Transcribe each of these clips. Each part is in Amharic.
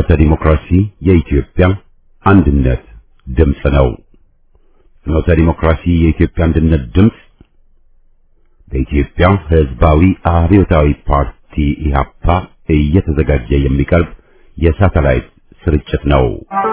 ፍኖተ ዲሞክራሲ የኢትዮጵያ አንድነት ድምፅ ነው። ፍኖተ ዲሞክራሲ የኢትዮጵያ አንድነት ድምፅ በኢትዮጵያ ሕዝባዊ አብዮታዊ ፓርቲ ኢህአፓ እየተዘጋጀ የሚቀርብ የሳተላይት ስርጭት ነው።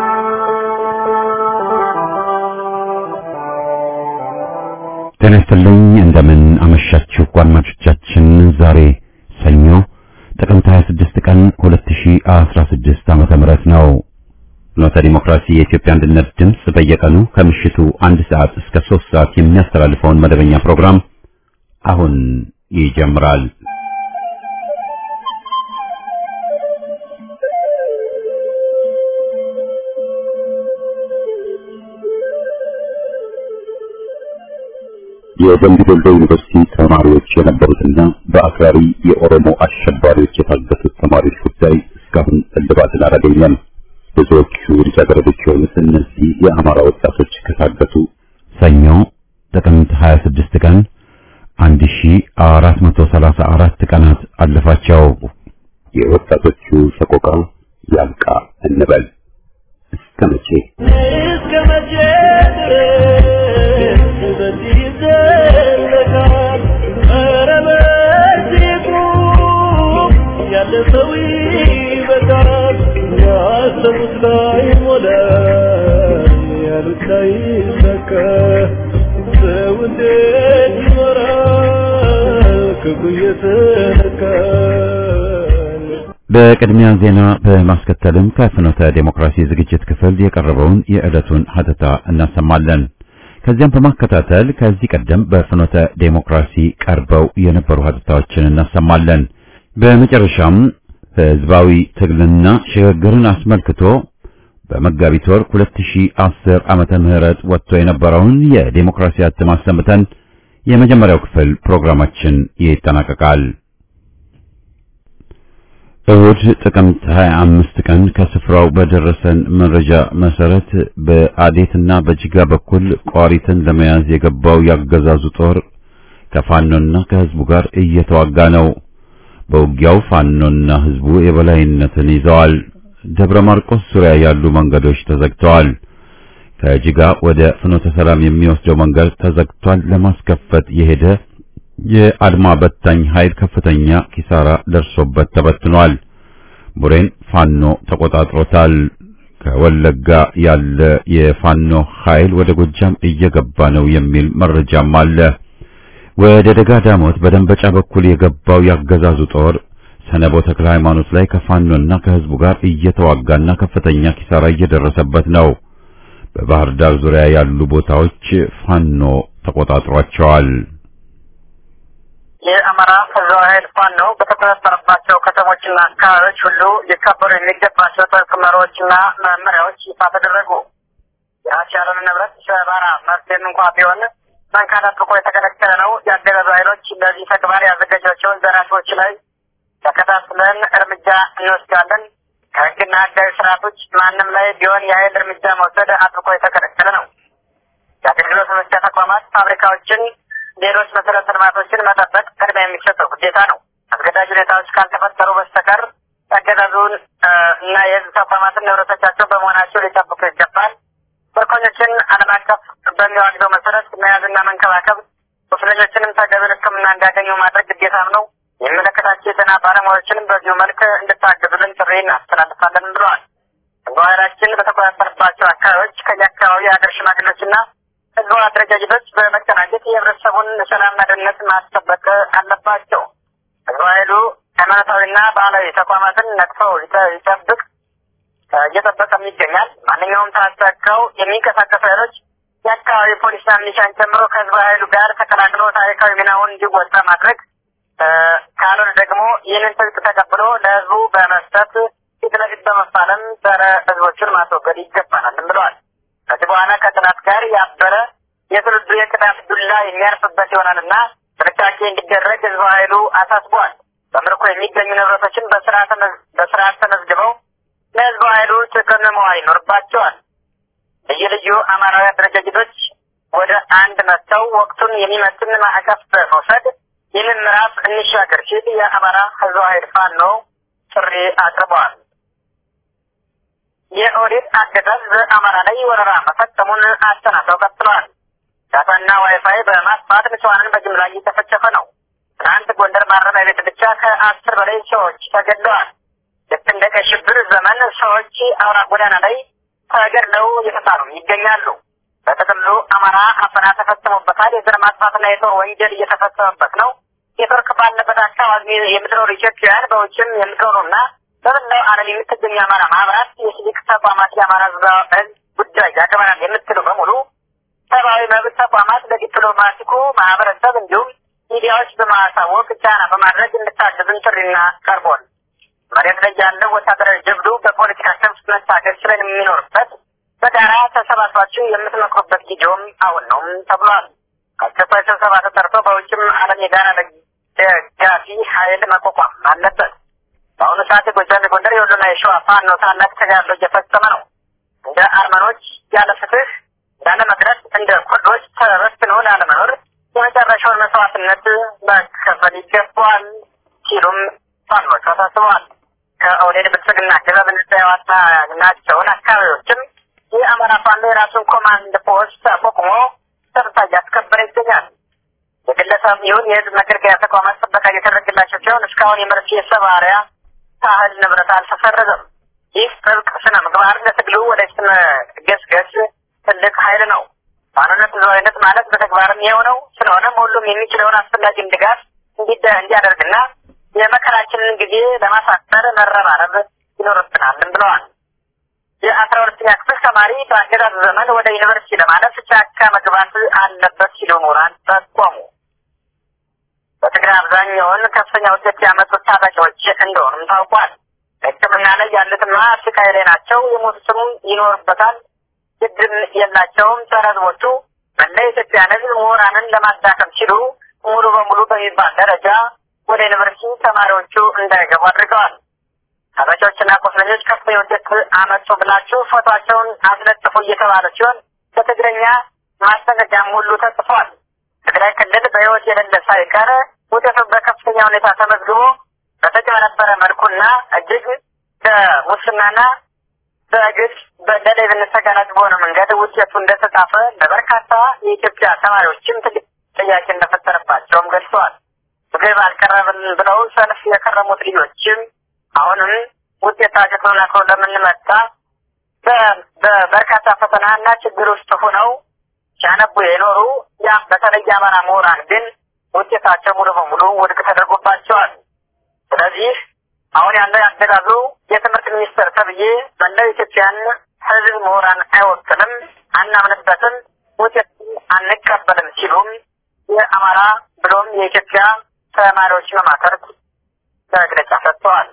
ጤና ይስጥልኝ። እንደምን አመሻችሁ አድማጮቻችን። ዛሬ ሰኞ ጥቅምት 26 ቀን 2016 ዓመተ ምህረት ነው። ፍኖተ ዲሞክራሲ የኢትዮጵያ አንድነት ድምፅ በየቀኑ ከምሽቱ አንድ ሰዓት እስከ 3 ሰዓት የሚያስተላልፈውን መደበኛ ፕሮግራም አሁን ይጀምራል። የደምቢ ዶሎ ዩኒቨርሲቲ ተማሪዎች የነበሩትና በአክራሪ የኦሮሞ አሸባሪዎች የታገቱት ተማሪዎች ጉዳይ እስካሁን እልባትን አላገኘም። ብዙዎቹ ልጃገረዶች የሆኑት እነዚህ የአማራ ወጣቶች ከታገቱ ሰኞ ጥቅምት 26 ቀን 1434 ቀናት አለፋቸው። የወጣቶቹ ሰቆቃ ያብቃ እንበል። እስከ መቼ እስከ መቼ ድረስ በዚህ ይዘለቃል? ኧረ በዚህ ቁም፣ ያለ ሰው ይበቃል። ያሰቡት ላይ ሞላ፣ ያሉት ላይ ይሳካ። ሰው እንዴት ይኖራል ክፉ እየተነካል? በቅድሚያ ዜና በማስከተልም ከፍኖተ ዴሞክራሲ ዝግጅት ክፍል የቀረበውን የዕለቱን ሀተታ እናሰማለን። ከዚያም በማከታተል ከዚህ ቀደም በፍኖተ ዴሞክራሲ ቀርበው የነበሩ ሀተታዎችን እናሰማለን። በመጨረሻም ህዝባዊ ትግልና ሽግግርን አስመልክቶ በመጋቢት ወር 2010 ዓመተ ምህረት ወጥቶ የነበረውን የዴሞክራሲ እትም አሰምተን የመጀመሪያው ክፍል ፕሮግራማችን ይጠናቀቃል። እሁድ ጥቅምት 25 ቀን ከስፍራው በደረሰን መረጃ መሰረት በአዴትና በጅጋ በኩል ቋሪትን ለመያዝ የገባው ያገዛዙ ጦር ከፋኖና ከህዝቡ ጋር እየተዋጋ ነው። በውጊያው ፋኖና ህዝቡ የበላይነትን ይዘዋል። ደብረ ማርቆስ ዙሪያ ያሉ መንገዶች ተዘግተዋል። ከጅጋ ወደ ፍኖተ ሰላም የሚወስደው መንገድ ተዘግቷል። ለማስከፈት የሄደ የአድማ በታኝ ኃይል ከፍተኛ ኪሳራ ደርሶበት ተበትኗል። ቡሬን ፋኖ ተቆጣጥሮታል። ከወለጋ ያለ የፋኖ ኃይል ወደ ጎጃም እየገባ ነው የሚል መረጃም አለ። ወደ ደጋ ዳሞት በደንበጫ በኩል የገባው ያገዛዙ ጦር ሰነቦ ተክለ ሃይማኖት ላይ ከፋኖና ከህዝቡ ጋር እየተዋጋና ከፍተኛ ኪሳራ እየደረሰበት ነው። በባህር ዳር ዙሪያ ያሉ ቦታዎች ፋኖ ተቆጣጥሯቸዋል። የአማራ ህዝባዊ ኃይል ፋኖ በተቆጣጠረባቸው ከተሞችና አካባቢዎች ሁሉ ሊከበሩ የሚገባቸው ጥብቅ መርሆዎችና መመሪያዎች ይፋ ተደረጉ። የአስቻለን ንብረት ሰባራ መፍትሄም እንኳ ቢሆን መንካት አጥብቆ የተከለከለ ነው። የአገዛዙ ኃይሎች ለዚህ ተግባር ያዘጋጇቸውን ዘራፊዎች ላይ ተከታትለን እርምጃ እንወስዳለን። ከህግና ህጋዊ ስርዓቶች ማንም ላይ ቢሆን የኃይል እርምጃ መውሰድ አጥብቆ የተከለከለ ነው። የአገልግሎት መስጫ ተቋማት፣ ፋብሪካዎችን ሌሎች መሰረተ ልማቶችን መጠበቅ ቅድሚያ የሚሰጠው ግዴታ ነው። አስገዳጅ ሁኔታዎች ካልተፈጠሩ በስተቀር የአገዛዙን እና የህዝብ ተቋማትን ንብረቶቻቸው በመሆናቸው ሊጠብቁ ይገባል። ምርኮኞችን ዓለም አቀፍ በሚዋግደው መሰረት መያዝና መንከባከብ፣ ቁስለኞችንም ተገቢውን ሕክምና እንዲያገኙ ማድረግ ግዴታም ነው። የሚመለከታቸው የጤና ባለሙያዎችንም በዚሁ መልክ እንድታግዙልን ጥሪ እናስተላልፋለን ብለዋል። ኃይላችን በተቆጣጠረባቸው አካባቢዎች ከየአካባቢ የሀገር ሽማግሌዎችና ህዝቡ አደረጃጀቶች በመቀናጀት የህብረተሰቡን ሰላምና ደህንነት ማስጠበቅ አለባቸው። ህዝቡ ኃይሉ ሃይማኖታዊና ባህላዊ ተቋማትን ነቅፈው ይጠብቅ እየጠበቀም ይገኛል። ማንኛውም ታጠቀው የሚንቀሳቀሱ ኃይሎች የአካባቢ ፖሊስና ሚሊሻን ጨምሮ ከህዝቡ ኃይሉ ጋር ተቀላቅሎ ታሪካዊ ሚናውን እንዲወጣ ማድረግ ካልሆነ ደግሞ ይህንን ትጥቅ ተቀብሎ ለህዝቡ በመስጠት ፊት ለፊት በመፋለም ጸረ ህዝቦችን ማስወገድ ይገባናልም ብለዋል። ከዚህ በኋላ ከጥላት ጋር ያበረ የትውልዱ የቅጣት ዱላ የሚያርፍበት ይሆናልና ጥንቃቄ እንዲደረግ ህዝብ ኃይሉ አሳስቧል። በምርኮ የሚገኙ ንብረቶችን በስርዓት ተመዝግበው ለህዝብ ኃይሉ ጥቅም መዋል ይኖርባቸዋል። ልዩ ልዩ አማራዊ አደረጃጀቶች ወደ አንድ መጥተው ወቅቱን የሚመጥን ማዕቀፍ በመውሰድ ይህንን ምዕራፍ እንሻገር ሲል የአማራ ህዝባዊ ኃይል ፋኖ ጥሪ አቅርበዋል። የኦህዴድ አገዛዝ በአማራ ላይ ወረራ መፈጸሙን አስተናግረው ቀጥለዋል። ዳታና ዋይፋይ በማስፋት ንጹሐንን በጅምላ እየተፈጨፈ ነው። ትናንት ጎንደር ማረሚያ ቤት ብቻ ከአስር በላይ ሰዎች ተገድለዋል። ልክ እንደ ቀይ ሽብር ዘመን ሰዎች አውራ ጎዳና ላይ ተገድለው እየተጣሉ ይገኛሉ። በጥቅሉ አማራ አፈና ተፈጽሞበታል። የዘር ማጥፋትና የጦር ወንጀል እየተፈጸመበት ነው። ኔትወርክ ባለበት አካባቢ የምትኖሩ ኢትዮጵያውያን በውጭም የምትኖሩና በመላው ዓለም የምትገኙ የአማራ ማህበራት፣ የሲቪክ ተቋማት የአማራ ህዝብ ጉዳይ ያገባናል የምትሉ በሙሉ ሰብአዊ መብት ተቋማት ለዲፕሎማቲኩ ማህበረሰብ እንዲሁም ሚዲያዎች በማሳወቅ ጫና በማድረግ እንድታግዝን ጥሪና ቀርቧል። መሬት ላይ ያለው ወታደራዊ ጀብዱ በፖለቲካ ሰብስ መታገዝ ስለሚኖርበት በጋራ ተሰባስባችሁ የምትመክሩበት ጊዜውም አሁን ነው ተብሏል። አስቸኳይ ስብሰባ ተጠርቶ በውጭም ዓለም የጋራ ደጋፊ ኃይል መቋቋም አለበት። በአሁኑ ሰዓት የጎጃም፣ የጎንደር፣ የወሎና የሸዋ ፋኖ ታላቅ ተጋድሎ እየፈጸመ ነው። እንደ አርመኖች ያለ ፍትህ ያለ መድረስ እንደ ኩርዶች ተበትኖ ላለመኖር የመጨረሻውን መስዋዕትነት መከፈል ይገባዋል ሲሉም ፋኖች አሳስበዋል። ከኦህዴድ ብልጽግና አገዛዝ ነጻ ያወጣናቸውን አካባቢዎችም የአማራ ፋኖ የራሱን ኮማንድ ፖስት አቋቁሞ ጸጥታ እያስከበረ ይገኛል። የግለሰብ ይሁን የህዝብ መገልገያ ተቋማት ጥበቃ እየተደረገላቸው ሲሆን እስካሁን የመርፌ ሰባሪያ ሳህል ንብረት አልተሰረዘም። ይህ ጥብቅ ስነ ምግባር ለትግሉ ወደፊት መገስገስ ትልቅ ኃይል ነው። ፋኖነት ህዝባዊነት ማለት በተግባርም የሆነው ስለሆነም ሁሉም የሚችለውን አስፈላጊን ድጋፍ እንዲያደርግና የመከራችንን ጊዜ ለማሳጠር መረባረብ ይኖርብናልም ብለዋል። የአስራ ሁለተኛ ክፍል ተማሪ በአገዛዝ ዘመን ወደ ዩኒቨርሲቲ ለማለፍ ጫካ መግባት አለበት ሲሉ ምሁራን ጠቆሙ። በትግራይ አብዛኛውን ከፍተኛ ውጤት ያመጡት ታጣቂዎች እንደሆኑም ታውቋል። ሕክምና ላይ ያሉትማ ስቃይ ላይ ናቸው። የሞቱትም ይኖርበታል። ግድም የላቸውም። ጸረ ህዝቦቹ መላ የኢትዮጵያን ህዝብ ምሁራንን ለማዳከም ሲሉ ሙሉ በሙሉ በሚባል ደረጃ ወደ ዩኒቨርሲቲ ተማሪዎቹ እንዳይገቡ አድርገዋል። ታጣቂዎችና ቁስለኞች ከፍተኛ ውጤት አመጡ ብላችሁ ፎቶቸውን አስለጥፉ እየተባለ ሲሆን በትግረኛ ማስጠንቀቂያም ሁሉ ተጽፏል። ትግራይ ክልል በህይወት የሌለ ሳይቀር ውጤቱ በከፍተኛ ሁኔታ ተመዝግቦ በተጨበረበረ መልኩና እጅግ በሙስናና በግልጽ ለሌብነት ተጋላጭ በሆነ መንገድ ውጤቱ እንደተጻፈ ለበርካታ የኢትዮጵያ ተማሪዎችም ትልቅ ጥያቄ እንደፈጠረባቸውም ገልጸዋል። ምግብ አልቀረብን ብለው ሰልፍ የከረሙት ልጆችም አሁንም ውጤታቸው ተጠናክሮ ለምንመጣ በበርካታ ፈተናና ችግር ውስጥ ሆነው ሲያነቡ የኖሩ ያ በተለይ የአማራ ምሁራን ግን ውጤታቸው ሙሉ በሙሉ ውድቅ ተደርጎባቸዋል። ስለዚህ አሁን ያለው ያገዛዙ የትምህርት ሚኒስትር ተብዬ መላው ኢትዮጵያን ህዝብ ምሁራን አይወክልም፣ አናምንበትም፣ ውጤት አንቀበልም ሲሉም የአማራ ብሎም የኢትዮጵያ ተማሪዎች መማከርት መግለጫ ሰጥተዋል።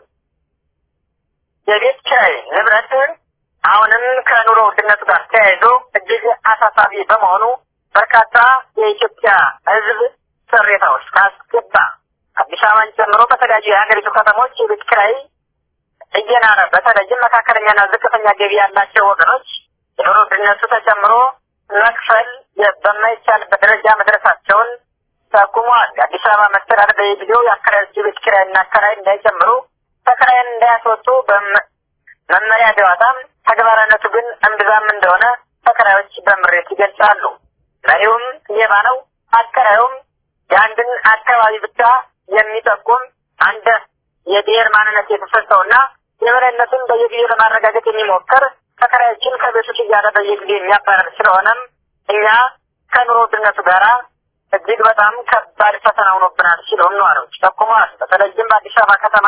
የቤት ኪራይ ንብረት አሁንም ከኑሮ ውድነቱ ጋር ተያይዞ እጅግ አሳሳቢ በመሆኑ በርካታ የኢትዮጵያ ህዝብ ቅሬታ ውስጥ አስገባ። አዲስ አበባን ጨምሮ በተለያዩ የሀገሪቱ ከተሞች የቤት ኪራይ እየናረ በተለይም መካከለኛና ዝቅተኛ ገቢ ያላቸው ወገኖች የኑሮ ውድነቱ ተጨምሮ መክፈል በማይቻልበት ደረጃ መድረሳቸውን ጠቁመዋል። የአዲስ አበባ መስተዳደር በየጊዜው የአከራዮች የቤት ኪራይና አከራይ እንዳይጨምሩ ተከራይን እንዳያስወጡ መመሪያ ቢያወጣም ተግባራዊነቱ ግን እምብዛም እንደሆነ ተከራዮች በምሬት ይገልጻሉ። መሪውም ሌባ ነው፣ አከራዩም የአንድን አካባቢ ብቻ የሚጠቁም አንድ የብሔር ማንነት የተሰጠውና የበላይነቱን በየጊዜው ለማረጋገጥ የሚሞክር ተከራዮችን ከቤቶች እያለ በየጊዜው የሚያባረር ስለሆነም እኛ ከኑሮ ውድነቱ ጋራ እጅግ በጣም ከባድ ፈተና ሆኖብናል ሲሉም ነዋሪዎች ጠቁመዋል። በተለይም በአዲስ አበባ ከተማ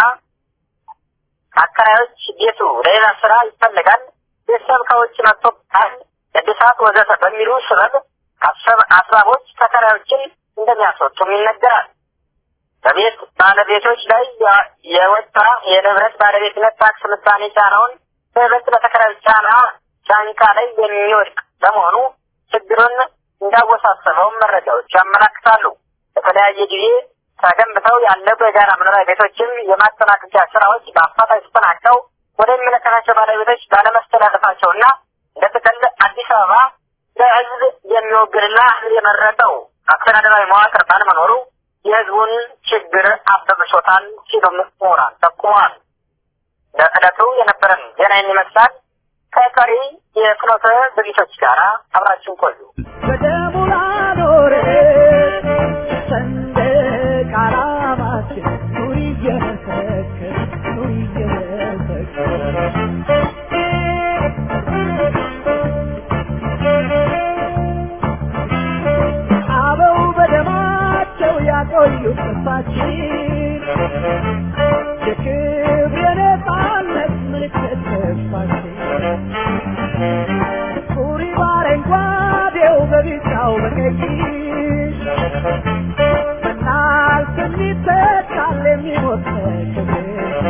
አከራዮች ቤቱ ለሌላ ስራ ይፈልጋል፣ ቤተሰብ ከውጭ መጥቶብታል፣ እድሳት ወዘተ በሚሉ ስበብ አስባቦች ተከራዮችን እንደሚያስወጡም ይነገራል። በቤት ባለቤቶች ላይ የወጣ የንብረት ባለቤትነት ታክስ ምጣኔ ጫናውን በይበልጥ በተከራዮች ጫና ጫንቃ ላይ የሚወድቅ በመሆኑ ችግሩን እንዳወሳሰበውም መረጃዎች ያመላክታሉ። በተለያየ ጊዜ ተገንብተው ያለቁ የጋራ መኖሪያ ቤቶችም የማጠናቀቂያ ስራዎች በአፋጣኝ ተጠናቀው ወደሚመለከታቸው ባለቤቶች ባለመስተላለፋቸውና እንደ ጥቅል አዲስ አበባ ለህዝብ የሚወግንና ህዝብ የመረጠው አስተዳደራዊ መዋቅር ባለመኖሩ የህዝቡን ችግር አበብሶታል ሲሉም ምሁራን ጠቁመዋል። ለዕለቱ የነበረን ዜና ይመስላል። ከቀሪ የፍኖተ ዝግጅቶች ጋር አብራችን ቆዩ። በደሙ ላኖረ ሰንደቅ ዓላማችን ኑሪ እየመሰከር ኑሪ እየመሰከር አበው በደማቸው ያቆዩት ተስፋችን የክብር የነፃነት ምልክት ተስፋችን ሱሪ በአረንጓዴው በቢጫው በቀይ በናልፍ የሚተካል የሚሞት ክብር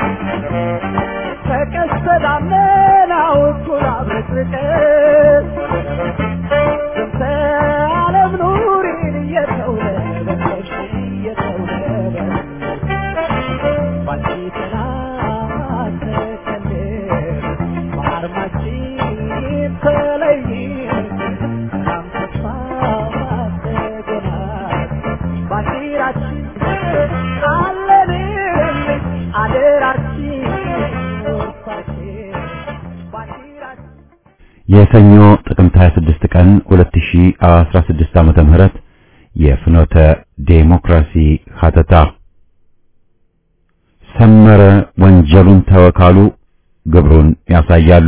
ከቀስተ ደመናው እኩል አብረቅርቀን ስንተ ዓለም ኑሪን እየተውለበለብሽ እየተውለበለብሽ ባንቺ ጥላ ተከልል በአርማችን ተለይን ሰላም ተስፋ ተገናል ባንዲራችን አለንልሽ አደራችን ወርሳችን ባንዲራችን የሰኞ ጥቅምት 26 ቀን 2016 ዓመተ ምህረት የፍኖተ ዴሞክራሲ ሀተታ ሰመረ ወንጀሉን ተወካሉ ግብሩን ያሳያሉ።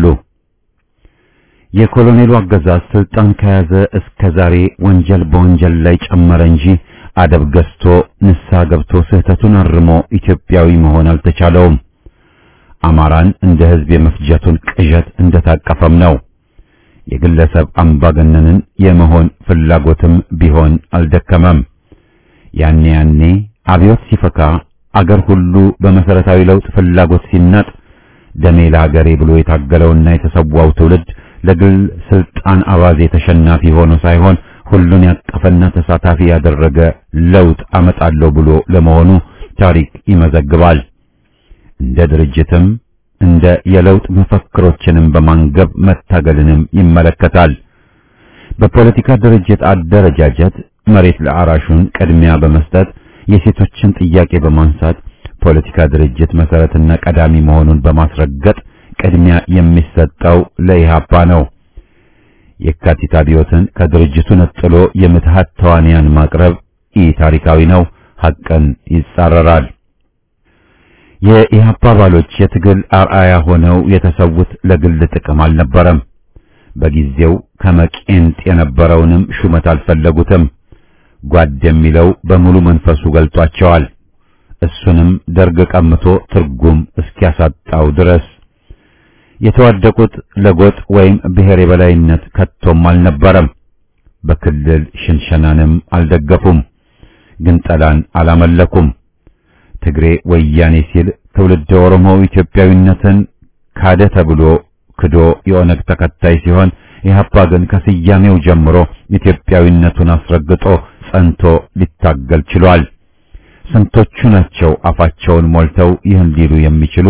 የኮሎኔሉ አገዛዝ ስልጣን ከያዘ እስከ ዛሬ ወንጀል በወንጀል ላይ ጨመረ እንጂ አደብ ገዝቶ ንስሐ ገብቶ ስህተቱን አርሞ ኢትዮጵያዊ መሆን አልተቻለውም። አማራን እንደ ሕዝብ የመፍጀቱን ቅዠት እንደታቀፈም ነው። የግለሰብ አምባገነንን የመሆን ፍላጎትም ቢሆን አልደከመም። ያኔ ያኔ አብዮት ሲፈካ አገር ሁሉ በመሰረታዊ ለውጥ ፍላጎት ሲናጥ ደሜ ለሀገሬ ብሎ የታገለውና የተሰዋው ትውልድ ለግል ስልጣን አባዜ ተሸናፊ ሆኖ ሳይሆን ሁሉን ያቀፈና ተሳታፊ ያደረገ ለውጥ አመጣለሁ ብሎ ለመሆኑ ታሪክ ይመዘግባል። እንደ ድርጅትም እንደ የለውጥ መፈክሮችንም በማንገብ መታገልንም ይመለከታል። በፖለቲካ ድርጅት አደረጃጀት መሬት ለአራሹን ቅድሚያ በመስጠት የሴቶችን ጥያቄ በማንሳት ፖለቲካ ድርጅት መሰረትና ቀዳሚ መሆኑን በማስረገጥ ቅድሚያ የሚሰጠው ለኢህአፓ ነው። የካቲት አብዮትን ከድርጅቱ ነጥሎ የምትሃት ተዋንያን ማቅረብ ኢ ታሪካዊ ነው፣ ሐቅን ይጻረራል። የኢህአፓ አባሎች የትግል አርአያ ሆነው የተሰዉት ለግል ጥቅም አልነበረም። በጊዜው ከመቄንጥ የነበረውንም ሹመት አልፈለጉትም። ጓድ የሚለው በሙሉ መንፈሱ ገልጧቸዋል። እሱንም ደርግ ቀምቶ ትርጉም እስኪያሳጣው ድረስ የተዋደቁት ለጎጥ ወይም ብሔር የበላይነት ከቶም አልነበረም። በክልል ሽንሸናንም አልደገፉም። ግንጠላን አላመለኩም። ትግሬ ወያኔ ሲል ትውልድ ኦሮሞ ኢትዮጵያዊነትን ካደ ተብሎ ክዶ የኦነግ ተከታይ ሲሆን ኢህአፓ ግን ከስያሜው ጀምሮ ኢትዮጵያዊነቱን አስረግጦ ጸንቶ ሊታገል ችሏል። ስንቶቹ ናቸው አፋቸውን ሞልተው ይህን ሊሉ የሚችሉ?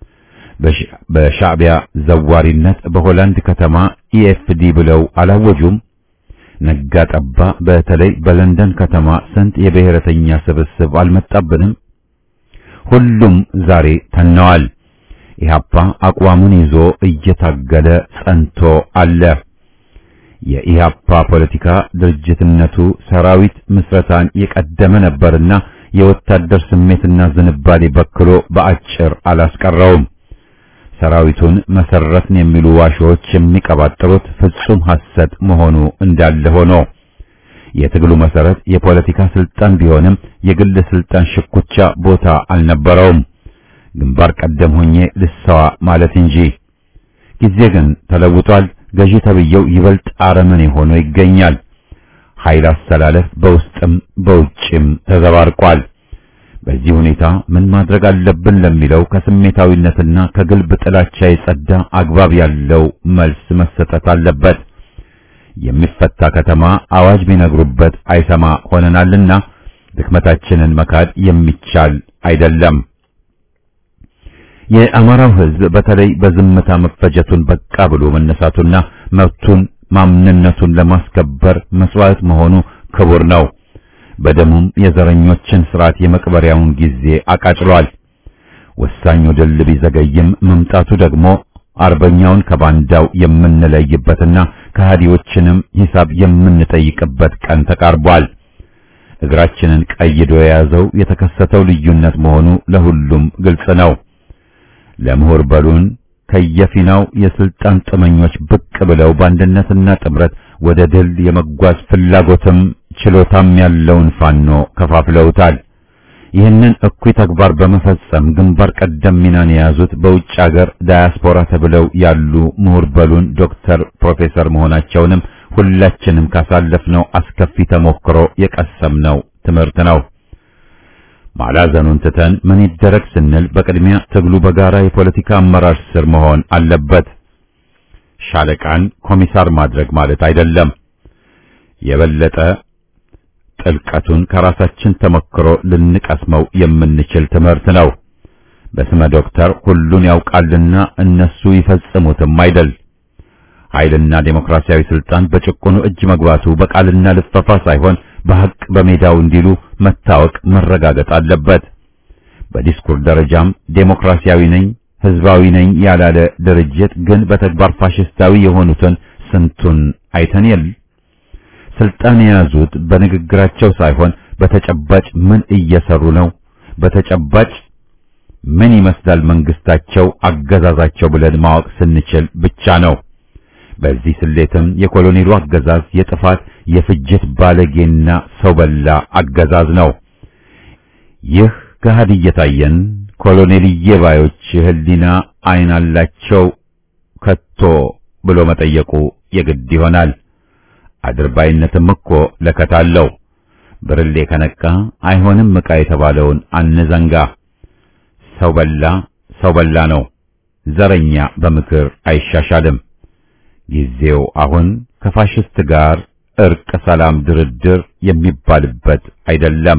በሻዕቢያ ዘዋሪነት በሆላንድ ከተማ ኢኤፍዲ ብለው አላወጁም? ነጋ ጠባ በተለይ በለንደን ከተማ ስንት የብሔረተኛ ስብስብ አልመጣብንም? ሁሉም ዛሬ ተነዋል። ኢህአፓ አቋሙን ይዞ እየታገለ ጸንቶ አለ። የኢህአፓ ፖለቲካ ድርጅትነቱ ሰራዊት ምስረታን የቀደመ ነበርና የወታደር ስሜትና ዝንባሌ በክሎ በአጭር አላስቀረውም። ሰራዊቱን መሰረትን የሚሉ ዋሾች የሚቀባጥሩት ፍጹም ሐሰት መሆኑ እንዳለ ሆኖ የትግሉ መሰረት የፖለቲካ ስልጣን ቢሆንም የግል ስልጣን ሽኩቻ ቦታ አልነበረውም። ግንባር ቀደም ሆኜ ልሰዋ ማለት እንጂ። ጊዜ ግን ተለውጧል። ገዢ ተብየው ይበልጥ አረመኔ ሆኖ ይገኛል። ኃይል አስተላለፍ በውስጥም በውጭም ተዘባርቋል። በዚህ ሁኔታ ምን ማድረግ አለብን ለሚለው ከስሜታዊነትና ከግልብ ጥላቻ የጸዳ አግባብ ያለው መልስ መሰጠት አለበት። የሚፈታ ከተማ አዋጅ ቢነግሩበት አይሰማ ሆነናልና ድክመታችንን መካድ የሚቻል አይደለም። የአማራው ሕዝብ በተለይ በዝምታ መፈጀቱን በቃ ብሎ መነሳቱና መብቱን ማምንነቱን ለማስከበር መስዋዕት መሆኑ ክቡር ነው። በደሙም የዘረኞችን ስርዓት የመቅበሪያውን ጊዜ አቃጭሏል። ወሳኙ ድል ቢዘገይም መምጣቱ ደግሞ አርበኛውን ከባንዳው የምንለይበትና ከሃዲዎችንም ሂሳብ የምንጠይቅበት ቀን ተቃርቧል። እግራችንን ቀይዶ የያዘው የተከሰተው ልዩነት መሆኑ ለሁሉም ግልጽ ነው። ለምሁር በሉን ከየፊናው የስልጣን ጥመኞች ብቅ ብለው በአንድነትና ጥምረት ወደ ድል የመጓዝ ፍላጎትም ችሎታም ያለውን ፋኖ ከፋፍለውታል። ይህንን እኩይ ተግባር በመፈጸም ግንባር ቀደም ሚናን የያዙት በውጭ ሀገር ዳያስፖራ ተብለው ያሉ ምሁር በሉን ዶክተር፣ ፕሮፌሰር መሆናቸውንም ሁላችንም ካሳለፍነው አስከፊ ተሞክሮ የቀሰምነው ትምህርት ነው። ማላዘኑን ትተን ምን ይደረግ ስንል በቅድሚያ ትግሉ በጋራ የፖለቲካ አመራር ስር መሆን አለበት። ሻለቃን ኮሚሳር ማድረግ ማለት አይደለም። የበለጠ ጥልቀቱን ከራሳችን ተሞክሮ ልንቀስመው የምንችል ትምህርት ነው። በስመ ዶክተር ሁሉን ያውቃልና እነሱ ይፈጽሙትም አይደል። ኃይልና ዴሞክራሲያዊ ስልጣን በጭቁኑ እጅ መግባቱ በቃልና ልፈፋ ሳይሆን በሐቅ በሜዳው እንዲሉ መታወቅ መረጋገጥ አለበት። በዲስኩር ደረጃም ዴሞክራሲያዊ ነኝ ህዝባዊ ነኝ ያላለ ድርጅት ግን በተግባር ፋሽስታዊ የሆኑትን ስንቱን አይተን የል ስልጣን የያዙት በንግግራቸው ሳይሆን በተጨባጭ ምን እየሰሩ ነው፣ በተጨባጭ ምን ይመስላል መንግስታቸው፣ አገዛዛቸው ብለን ማወቅ ስንችል ብቻ ነው። በዚህ ስሌትም የኮሎኔሉ አገዛዝ የጥፋት የፍጅት ባለጌና ሰው በላ አገዛዝ ነው። ይህ ገሃድ እየታየን ኮሎኔልዬ ባዮች ህሊና አይን አላቸው ከቶ ብሎ መጠየቁ የግድ ይሆናል። አድርባይነትም እኮ ለከት አለው። ብርሌ ከነቃ አይሆንም ዕቃ የተባለውን አንዘንጋ። ሰው በላ ሰው በላ ነው። ዘረኛ በምክር አይሻሻልም። ጊዜው አሁን ከፋሽስት ጋር እርቅ፣ ሰላም፣ ድርድር የሚባልበት አይደለም።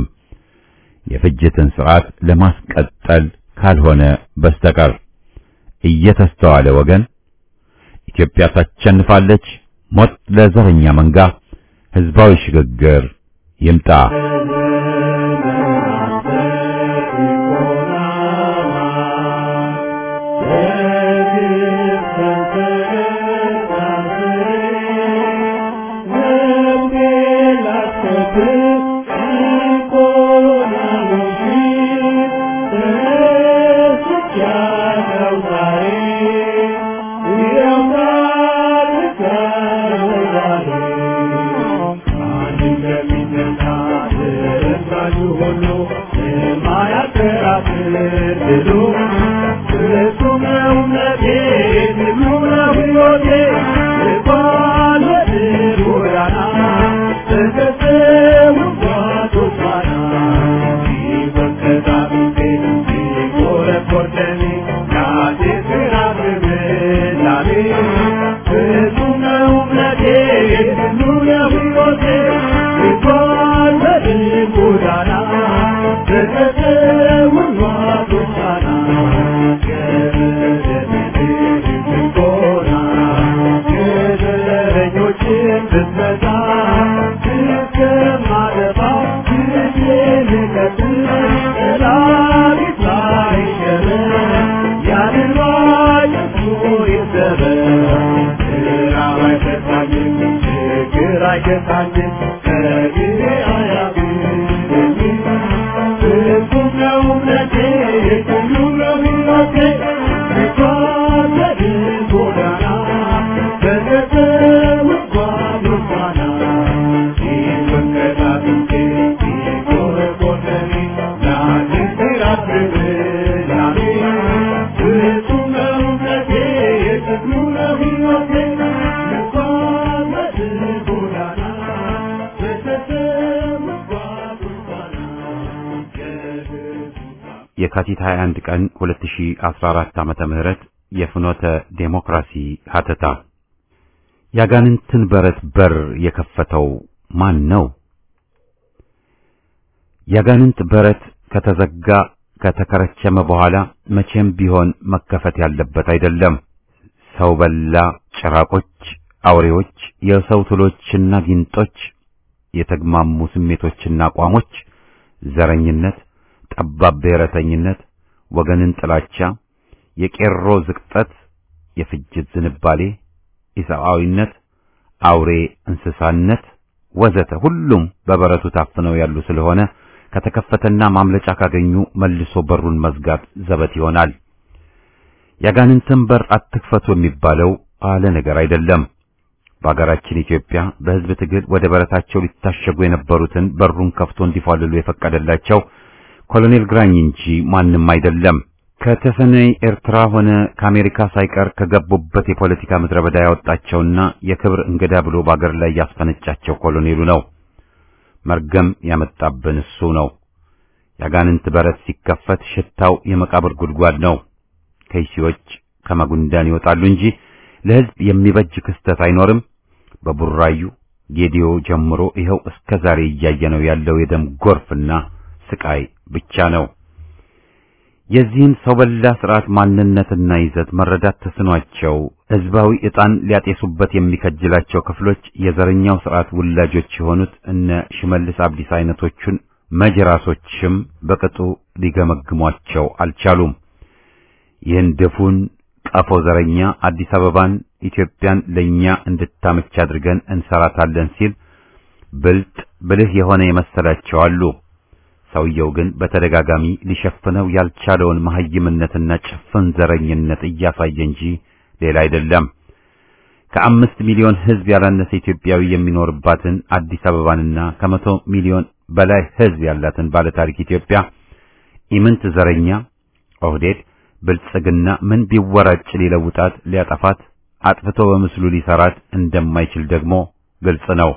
የፍጅትን ስርዓት ለማስቀጠል ካልሆነ በስተቀር እየተስተዋለ ወገን ኢትዮጵያ ታሸንፋለች። ሞት ለዘረኛ መንጋ፣ ህዝባዊ ሽግግር ይምጣ። የካቲት 21 ቀን 2014 ዓመተ ምህረት የፍኖተ ዴሞክራሲ ሀተታ ያጋንንትን በረት በር የከፈተው ማን ነው? ያጋንንት በረት ከተዘጋ ከተከረቸመ በኋላ መቼም ቢሆን መከፈት ያለበት አይደለም። ሰው በላ ጭራቆች፣ አውሬዎች፣ የሰው ትሎችና ጊንጦች፣ የተግማሙ ስሜቶችና አቋሞች፣ ዘረኝነት ጠባብ ብሔረተኝነት፣ ወገንን ጥላቻ፣ የቄሮ ዝቅጠት፣ የፍጅት ዝንባሌ፣ ኢሰብአዊነት፣ አውሬ እንስሳነት ወዘተ ሁሉም በበረቱ ታፍነው ያሉ ስለሆነ ከተከፈተና ማምለጫ ካገኙ መልሶ በሩን መዝጋት ዘበት ይሆናል። ያጋንንትን በር አትክፈቱ የሚባለው አለ ነገር አይደለም። በአገራችን ኢትዮጵያ በሕዝብ ትግል ወደ በረታቸው ሊታሸጉ የነበሩትን በሩን ከፍቶ እንዲፏልሉ የፈቀደላቸው ኮሎኔል ግራኝ እንጂ ማንም አይደለም። ከተሰነይ ኤርትራ ሆነ ከአሜሪካ ሳይቀር ከገቡበት የፖለቲካ ምድረ በዳ ያወጣቸውና የክብር እንግዳ ብሎ በአገር ላይ ያስፈነጫቸው ኮሎኔሉ ነው። መርገም ያመጣብን እሱ ነው። ያጋንንት በረት ሲከፈት ሽታው የመቃብር ጉድጓድ ነው። ከይሲዎች ከመጉንዳን ይወጣሉ እንጂ ለሕዝብ የሚበጅ ክስተት አይኖርም። በቡራዩ ጌዲዮ ጀምሮ ይኸው እስከ ዛሬ እያየነው ያለው የደም ጎርፍና ስቃይ ብቻ ነው። የዚህን ሰው በላ ስርዓት ማንነትና ይዘት መረዳት ተስኗቸው ሕዝባዊ ዕጣን ሊያጤሱበት የሚከጅላቸው ክፍሎች የዘረኛው ስርዓት ውላጆች የሆኑት እነ ሽመልስ አብዲስ አይነቶቹን መጅራሶችም በቅጡ ሊገመግሟቸው አልቻሉም። ይህን ድፉን ቀፎ ዘረኛ አዲስ አበባን ኢትዮጵያን ለኛ እንድታመች አድርገን እንሰራታለን ሲል ብልጥ ብልህ የሆነ የመሰላቸው አሉ። ሰውየው ግን በተደጋጋሚ ሊሸፍነው ያልቻለውን መሐይምነትና ጭፍን ዘረኝነት እያሳየ እንጂ ሌላ አይደለም። ከአምስት ሚሊዮን ሕዝብ ያላነሰ ኢትዮጵያዊ የሚኖርባትን አዲስ አበባንና ከመቶ ሚሊዮን በላይ ሕዝብ ያላትን ባለታሪክ ኢትዮጵያ ኢምንት ዘረኛ ኦህዴድ ብልጽግና ምን ቢወራጭ ሊለውጣት ሊያጠፋት አጥፍቶ በምስሉ ሊሰራት እንደማይችል ደግሞ ግልጽ ነው።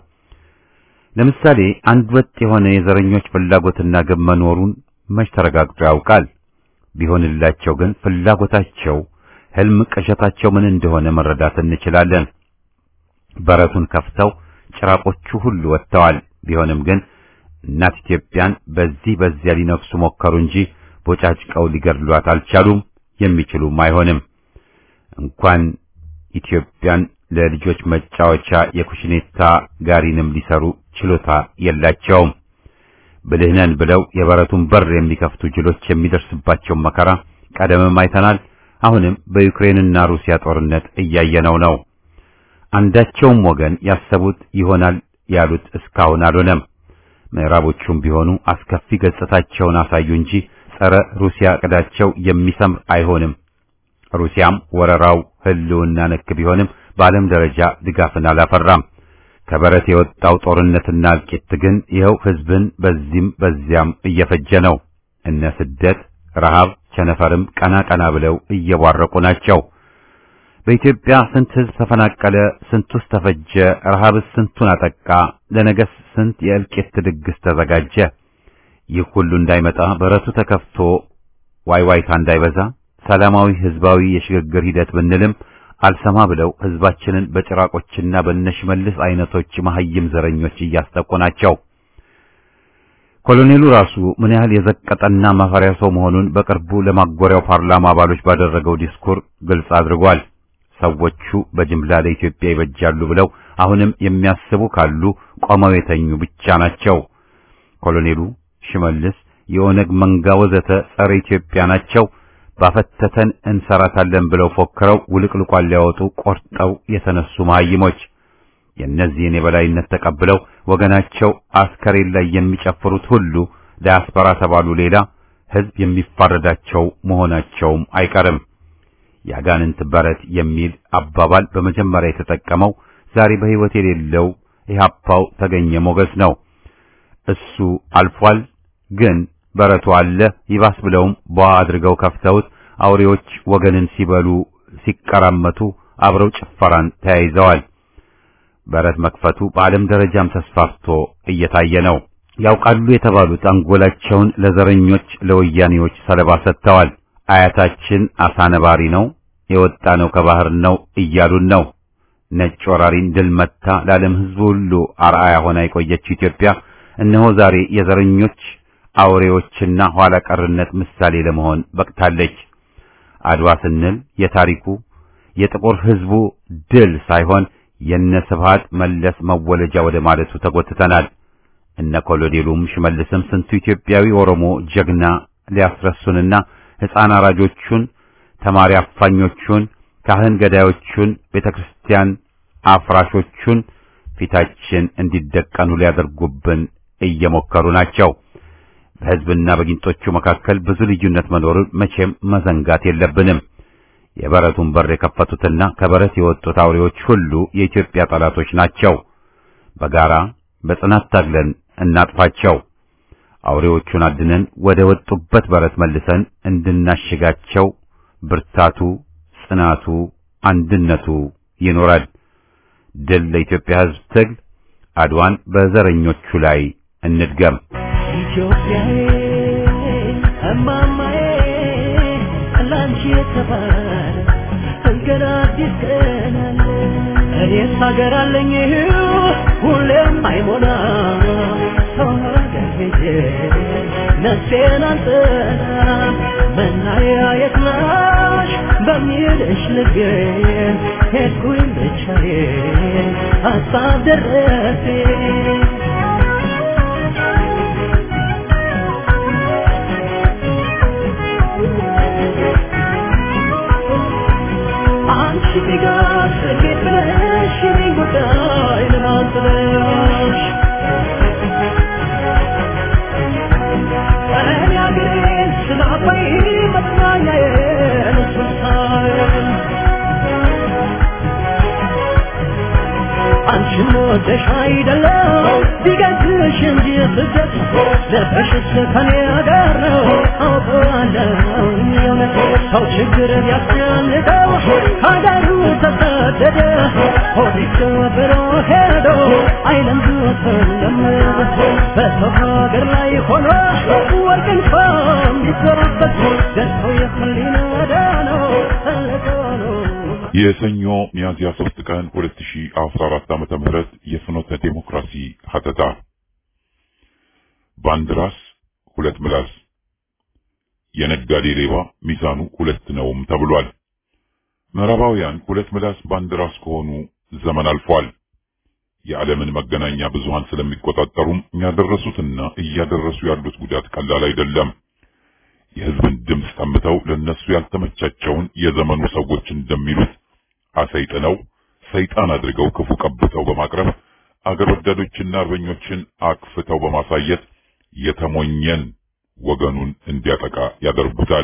ለምሳሌ አንድ ወጥ የሆነ የዘረኞች ፍላጎትና ግብ መኖሩን መች ተረጋግጦ ያውቃል? ቢሆንላቸው ግን ፍላጎታቸው፣ ህልም ቅዠታቸው ምን እንደሆነ መረዳት እንችላለን። በረቱን ከፍተው ጭራቆቹ ሁሉ ወጥተዋል። ቢሆንም ግን እናት ኢትዮጵያን በዚህ በዚያ ሊነክሱ ሞከሩ እንጂ ቦጫጭቀው ሊገድሏት አልቻሉም። የሚችሉም አይሆንም። እንኳን ኢትዮጵያን ለልጆች መጫወቻ የኩሽኔታ ጋሪንም ሊሰሩ ችሎታ የላቸውም። ብልህ ነን ብለው የበረቱን በር የሚከፍቱ ጅሎች የሚደርስባቸውን መከራ ቀደምም አይተናል። አሁንም በዩክሬንና ሩሲያ ጦርነት እያየነው ነው። አንዳቸውም ወገን ያሰቡት ይሆናል ያሉት እስካሁን አልሆነም። ምዕራቦቹም ቢሆኑ አስከፊ ገጽታቸውን አሳዩ እንጂ ጸረ ሩሲያ ዕቅዳቸው የሚሰምር አይሆንም። ሩሲያም ወረራው ህልውና ነክ ቢሆንም በዓለም ደረጃ ድጋፍን አላፈራም። ከበረት የወጣው ጦርነትና እልቂት ግን ይኸው ህዝብን በዚህም በዚያም እየፈጀ ነው። እነ ስደት፣ ረሃብ፣ ቸነፈርም ቀና ቀና ብለው እየቧረቁ ናቸው። በኢትዮጵያ ስንት ህዝብ ተፈናቀለ? ስንቱስ ተፈጀ? ረሃብስ ስንቱን አጠቃ? ለነገስ ስንት የእልቂት ድግስ ተዘጋጀ? ይህ ሁሉ እንዳይመጣ በረቱ ተከፍቶ ዋይዋይታ እንዳይበዛ ሰላማዊ ህዝባዊ የሽግግር ሂደት ብንልም አልሰማ ብለው ህዝባችንን በጭራቆችና በነሽመልስ አይነቶች መሐይም ዘረኞች እያስጠቁ ናቸው። ኮሎኔሉ ራሱ ምን ያህል የዘቀጠና ማፈሪያ ሰው መሆኑን በቅርቡ ለማጎሪያው ፓርላማ አባሎች ባደረገው ዲስኩር ግልጽ አድርጓል። ሰዎቹ በጅምላ ለኢትዮጵያ ይበጃሉ ብለው አሁንም የሚያስቡ ካሉ ቆመው የተኙ ብቻ ናቸው። ኮሎኔሉ፣ ሽመልስ፣ የኦነግ መንጋ ወዘተ ጸረ ኢትዮጵያ ናቸው። ባፈተተን እንሰራታለን ብለው ፎክረው ውልቅልቋን ሊያወጡ ቆርጠው የተነሱ መሐይሞች የእነዚህን የበላይነት ተቀብለው ወገናቸው አስከሬን ላይ የሚጨፍሩት ሁሉ ዳያስፖራ ተባሉ ሌላ ህዝብ የሚፋረዳቸው መሆናቸውም አይቀርም። የአጋንንት በረት የሚል አባባል በመጀመሪያ የተጠቀመው ዛሬ በሕይወት የሌለው ኢህአፓው ተገኘ ሞገስ ነው። እሱ አልፏል ግን በረቱ አለ። ይባስ ብለውም ቧ አድርገው ከፍተውት አውሬዎች ወገንን ሲበሉ ሲቀራመቱ አብረው ጭፈራን ተያይዘዋል። በረት መክፈቱ በዓለም ደረጃም ተስፋፍቶ እየታየ ነው። ያውቃሉ የተባሉት አንጎላቸውን ለዘረኞች ለወያኔዎች ሰለባ ሰጥተዋል። አያታችን አሳ ነባሪ ነው የወጣ ነው ከባህር ነው እያሉን ነው። ነጭ ወራሪን ድል መታ ለዓለም ሕዝብ ሁሉ አርአያ ሆና የቆየችው ኢትዮጵያ እነሆ ዛሬ የዘረኞች አውሬዎችና ኋላ ቀርነት ምሳሌ ለመሆን በቅታለች። አድዋ ስንል የታሪኩ የጥቁር ሕዝቡ ድል ሳይሆን የነ ስብሃት መለስ መወለጃ ወደ ማለቱ ተጎትተናል። እነ ኮሎኔሉም ሽመልስም ስንቱ ኢትዮጵያዊ ኦሮሞ ጀግና ሊያስረሱንና ሕፃን አራጆቹን፣ ተማሪ አፋኞቹን፣ ካህን ገዳዮቹን፣ ቤተክርስቲያን አፍራሾቹን ፊታችን እንዲደቀኑ ሊያደርጉብን እየሞከሩ ናቸው። በሕዝብና በጊንጦቹ መካከል ብዙ ልዩነት መኖሩን መቼም መዘንጋት የለብንም። የበረቱን በር የከፈቱትና ከበረት የወጡት አውሬዎች ሁሉ የኢትዮጵያ ጠላቶች ናቸው። በጋራ በጽናት ታግለን እናጥፋቸው። አውሬዎቹን አድነን ወደ ወጡበት በረት መልሰን እንድናሽጋቸው ብርታቱ፣ ጽናቱ፣ አንድነቱ ይኖራል። ድል ለኢትዮጵያ ሕዝብ ትግል። አድዋን በዘረኞቹ ላይ እንድገም። ኢትዮጵያዬ እማማዬ ላንቺ የተባለ ገና አዲስ ቀን አለ። እኔስ ሀገር አለኝ ሁሌም አይሞላ ሰው ሀገር ሄጄ ነፍሴን አልጥላም መናያ የት ነሽ በሚልሽ ልቤን ሄድኩኝ ብቻዬን ሀሳብ ደረሰኝ አንቺ ቢጋር ስኬት ብለሽ የኔን ጉዳይ ለማን ጥለሽ እኔ አገሬን ስናፈይ መጽናኛዬን እሱን ሳየን አንቺን ወደሽ አይደለም ቢገዝሽ እንጂ ስደት ልብሽስ ከኔ ጋር ነው አውቀዋለሁ የእውነት ሰው ችግር ቢያስጨንቀው ሀገሩ ተሰደደ ሆዲስ ብሎ ሄዶ አይለምዱትም በሰው ሀገር ላይ ሆኖ ወርቅ እንኳን ቢዘሩበት ደርሰው የህሊና ነው ተልቀው ነው የሰኞ ሚያዝያ 3 ቀን 2014 ዓመተ ምህረት የፍኖተ ዴሞክራሲ ሀተታ በአንድ ራስ ሁለት ምላስ የነጋዴ ሌባ ሚዛኑ ሁለት ነውም ተብሏል። ምዕራባውያን ሁለት ምላስ በአንድ ራስ ከሆኑ ዘመን አልፏል። የዓለምን መገናኛ ብዙሃን ስለሚቆጣጠሩም ያደረሱትና እያደረሱ ያሉት ጉዳት ቀላል አይደለም። የሕዝብን ድምፅ ጠምተው ለነሱ ያልተመቻቸውን የዘመኑ ሰዎች እንደሚሉት አሰይጥነው ሰይጣን አድርገው ክፉ ቀብተው በማቅረብ አገር ወዳዶችና አርበኞችን አክፍተው በማሳየት የተሞኘን ወገኑን እንዲያጠቃ ያደርጉታል።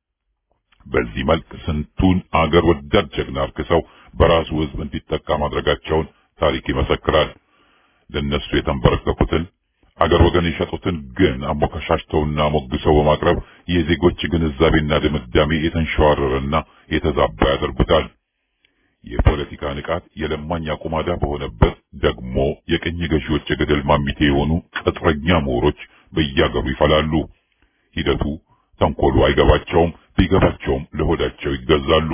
በዚህ መልክ ስንቱን አገር ወዳድ ጀግና አርክሰው በራሱ ሕዝብ እንዲጠቃ ማድረጋቸውን ታሪክ ይመሰክራል። ለነሱ የተንበረከኩትን አገር ወገን የሸጡትን ግን አሞካሻሽተውና ሞግሰው በማቅረብ የዜጎች ግንዛቤና ድምዳሜ የተንሸዋረረና የተዛባ ያደርጉታል። የፖለቲካ ንቃት የለማኝ አቁማዳ በሆነበት ደግሞ የቅኝ ገዢዎች የገደል ማሚቴ የሆኑ ቅጥረኛ ምሁሮች በያገሩ ይፈላሉ። ሂደቱ ተንኮሉ አይገባቸውም፣ ቢገባቸውም ለሆዳቸው ይገዛሉ።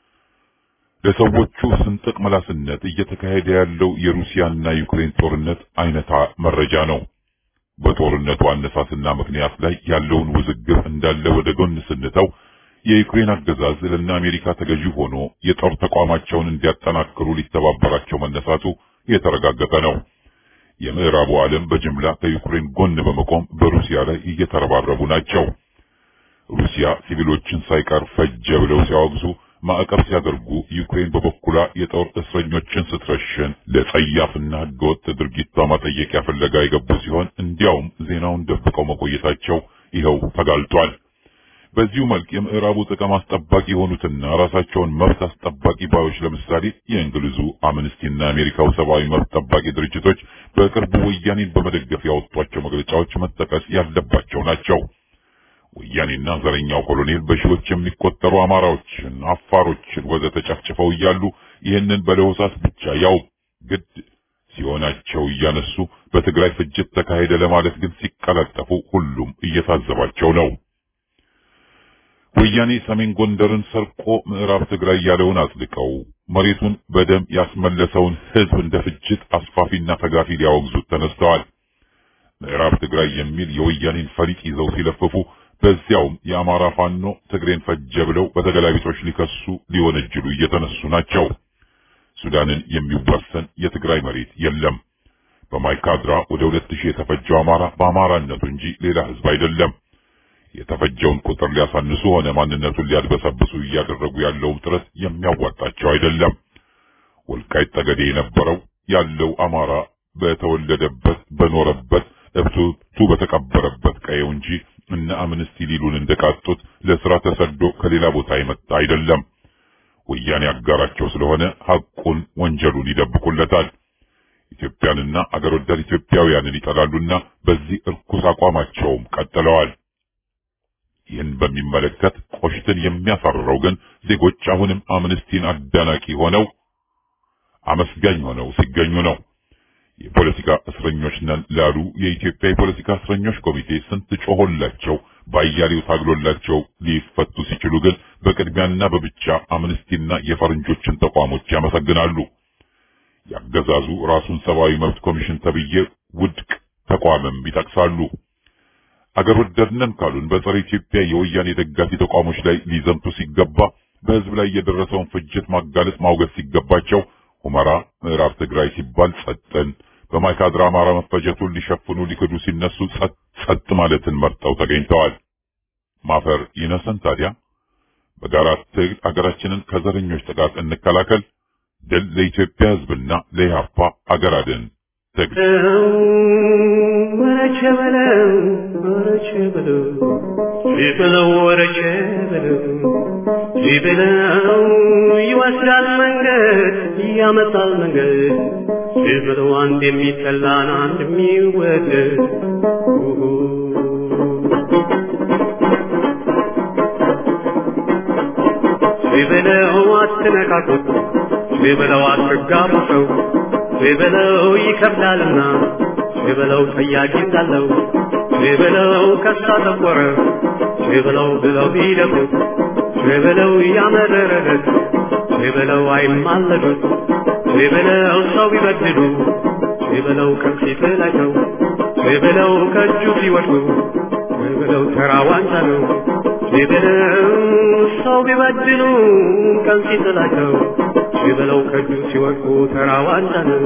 ለሰዎቹ ስንጥቅ መላስነት እየተካሄደ ያለው የሩሲያና ዩክሬን ጦርነት አይነታ መረጃ ነው። በጦርነቱ አነሳስና ምክንያት ላይ ያለውን ውዝግብ እንዳለ ወደ ጎን ስንተው የዩክሬን አገዛዝ ለእነ አሜሪካ ተገዢ ሆኖ የጦር ተቋማቸውን እንዲያጠናክሩ ሊተባበራቸው መነሳቱ የተረጋገጠ ነው። የምዕራቡ ዓለም በጅምላ ከዩክሬን ጎን በመቆም በሩሲያ ላይ እየተረባረቡ ናቸው። ሩሲያ ሲቪሎችን ሳይቀር ፈጀ ብለው ሲያወግዙ ማዕቀብ ሲያደርጉ ዩክሬን በበኩሏ የጦር እስረኞችን ስትረሽን ለጸያፍና ህገወጥ ድርጊቷ ማጠየቂያ ፍለጋ የገቡ ሲሆን እንዲያውም ዜናውን ደብቀው መቆየታቸው ይኸው ተጋልጧል። በዚሁ መልክ የምዕራቡ ጥቅም አስጠባቂ የሆኑትና ራሳቸውን መብት አስጠባቂ ባዮች ለምሳሌ የእንግሊዙ አምነስቲና የአሜሪካው ሰብአዊ መብት ጠባቂ ድርጅቶች በቅርቡ ወያኔን በመደገፍ ያወጧቸው መግለጫዎች መጠቀስ ያለባቸው ናቸው። ወያኔና ዘረኛው ኮሎኔል በሺዎች የሚቆጠሩ አማራዎችን፣ አፋሮችን ወዘተ ጨፍጭፈው እያሉ ይህንን በለሆሳስ ብቻ ያው ግድ ሲሆናቸው እያነሱ በትግራይ ፍጅት ተካሄደ ለማለት ግን ሲቀላጠፉ ሁሉም እየታዘባቸው ነው። ወያኔ ሰሜን ጎንደርን ሰርቆ ምዕራብ ትግራይ ያለውን አጽድቀው መሬቱን በደም ያስመለሰውን ህዝብ እንደ ፍጅት አስፋፊና ተጋፊ ሊያወግዙት ተነስተዋል። ምዕራብ ትግራይ የሚል የወያኔን ፈሊጥ ይዘው ሲለፍፉ በዚያውም የአማራ ፋኖ ትግሬን ፈጀ ብለው በተገላቢጦች ሊከሱ ሊወነጅሉ እየተነሱ ናቸው። ሱዳንን የሚዋሰን የትግራይ መሬት የለም። በማይካድራ ወደ ሁለት ሺህ የተፈጀው አማራ በአማራነቱ እንጂ ሌላ ህዝብ አይደለም። የተፈጀውን ቁጥር ሊያሳንሱ ሆነ ማንነቱን ሊያድበሰብሱ እያደረጉ ያለውም ጥረት የሚያዋጣቸው አይደለም። ወልቃይት ጠገዴ የነበረው ያለው አማራ በተወለደበት በኖረበት እብቱቱ በተቀበረበት ቀየው እንጂ እነ አምነስቲ ሊሉን እንደቃጡት ለስራ ተሰዶ ከሌላ ቦታ የመጣ አይደለም። ወያኔ አጋራቸው ስለሆነ ሐቁን ወንጀሉን ይደብቁለታል። ኢትዮጵያንና አገር ወዳድ ኢትዮጵያውያንን ይጠላሉና በዚህ እርኩስ አቋማቸውም ቀጥለዋል። ይህን በሚመለከት ቆሽትን የሚያሳርረው ግን ዜጎች አሁንም አምነስቲን አዳናቂ ሆነው አመስጋኝ ሆነው ሲገኙ ነው። የፖለቲካ እስረኞች ነን ላሉ የኢትዮጵያ የፖለቲካ እስረኞች ኮሚቴ ስንት ጮሆላቸው ባያሌው ታግሎላቸው ሊፈቱ ሲችሉ ግን በቅድሚያና በብቻ አምነስቲና የፈረንጆችን ተቋሞች ያመሰግናሉ። ያገዛዙ ራሱን ሰብአዊ መብት ኮሚሽን ተብዬ ውድቅ ተቋምም ይጠቅሳሉ። አገር ወዳድነን ካሉን በጸረ ኢትዮጵያ የወያኔ ደጋፊ ተቋሞች ላይ ሊዘምቱ ሲገባ በህዝብ ላይ የደረሰውን ፍጅት ማጋለጥ ማውገዝ ሲገባቸው ሁመራ ምዕራብ ትግራይ ሲባል ጸጥን፣ በማይካድራ አማራ መፈጀቱን ሊሸፍኑ ሊክዱ ሲነሱ ጸጥ ጸጥ ማለትን መርጠው ተገኝተዋል። ማፈር ይነሰን ታዲያ። በጋራ ትግል አገራችንን ከዘረኞች ጥቃት እንከላከል። ድል ለኢትዮጵያ ህዝብና ለኢህአፓ አገር አድን ትግል። ወረቸ በለው ወረቸ በለው ሲበለው ወረቸ በለው ሲበለው ይወስዳል መንገድ ያመጣል መንገድ ሲበለው አንድ የሚጠላን አንድ የሚወደድ ሲበለው አትነካኩት ሲበለው አትጋቡ ሰው ሲበለው ይከብዳልና ሲበለው ጠያቂ እንዳለው ሲበለው ከሳ ጠቆረ ሲበለው ብለው ቢደፉት ሲበለው ያመረረለት ሲበለው አይማለዱት ሲበለው ሰው ቢበድሉ ሲበለው ከፊት ላይ ሰው ሲበለው ከእጁ ሲወድቁ ሲበለው ተራ ዋንጫ ነው ሲበለው ሰው ቢበድሉ ከፊት ላይ ሰው ሲበለው ከእጁ ሲወድቁ ተራ ዋንጫ ነው።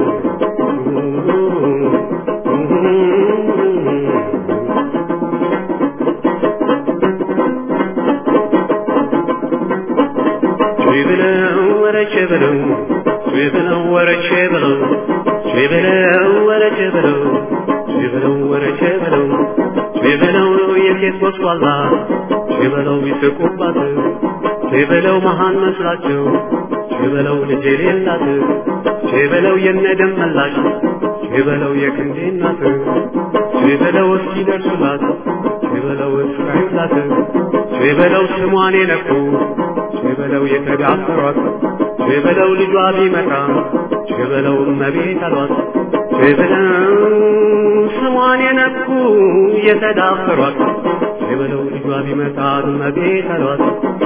ሲበለው ወረቼ በለው ሲበለው ወረቼ በለው ሲበለው ወረቼ በለው ሲበለው ወረቼ በለው ሲበለው የሴት ወስዋላ ሲበለው ይስቁባት ሲበለው መሃን መስላቸው ሲበለው ልጅ የሌላት ሲበለው የነደም መላሽ ሲበለው የክንዴ እናት ሲበለው እስኪደርሱላት ሲበለው እስካዩላት ሲበለው ስሟን የነኩ ሲበለው የተዳፈሯት ሲበለው ልጇ ቢመጣ ሲበለው እመቤት አሏት ሲበለው ስሟን የነኩ የተዳፈሯት ሲበለው ልጇ ቢመጣ እመቤት አሏት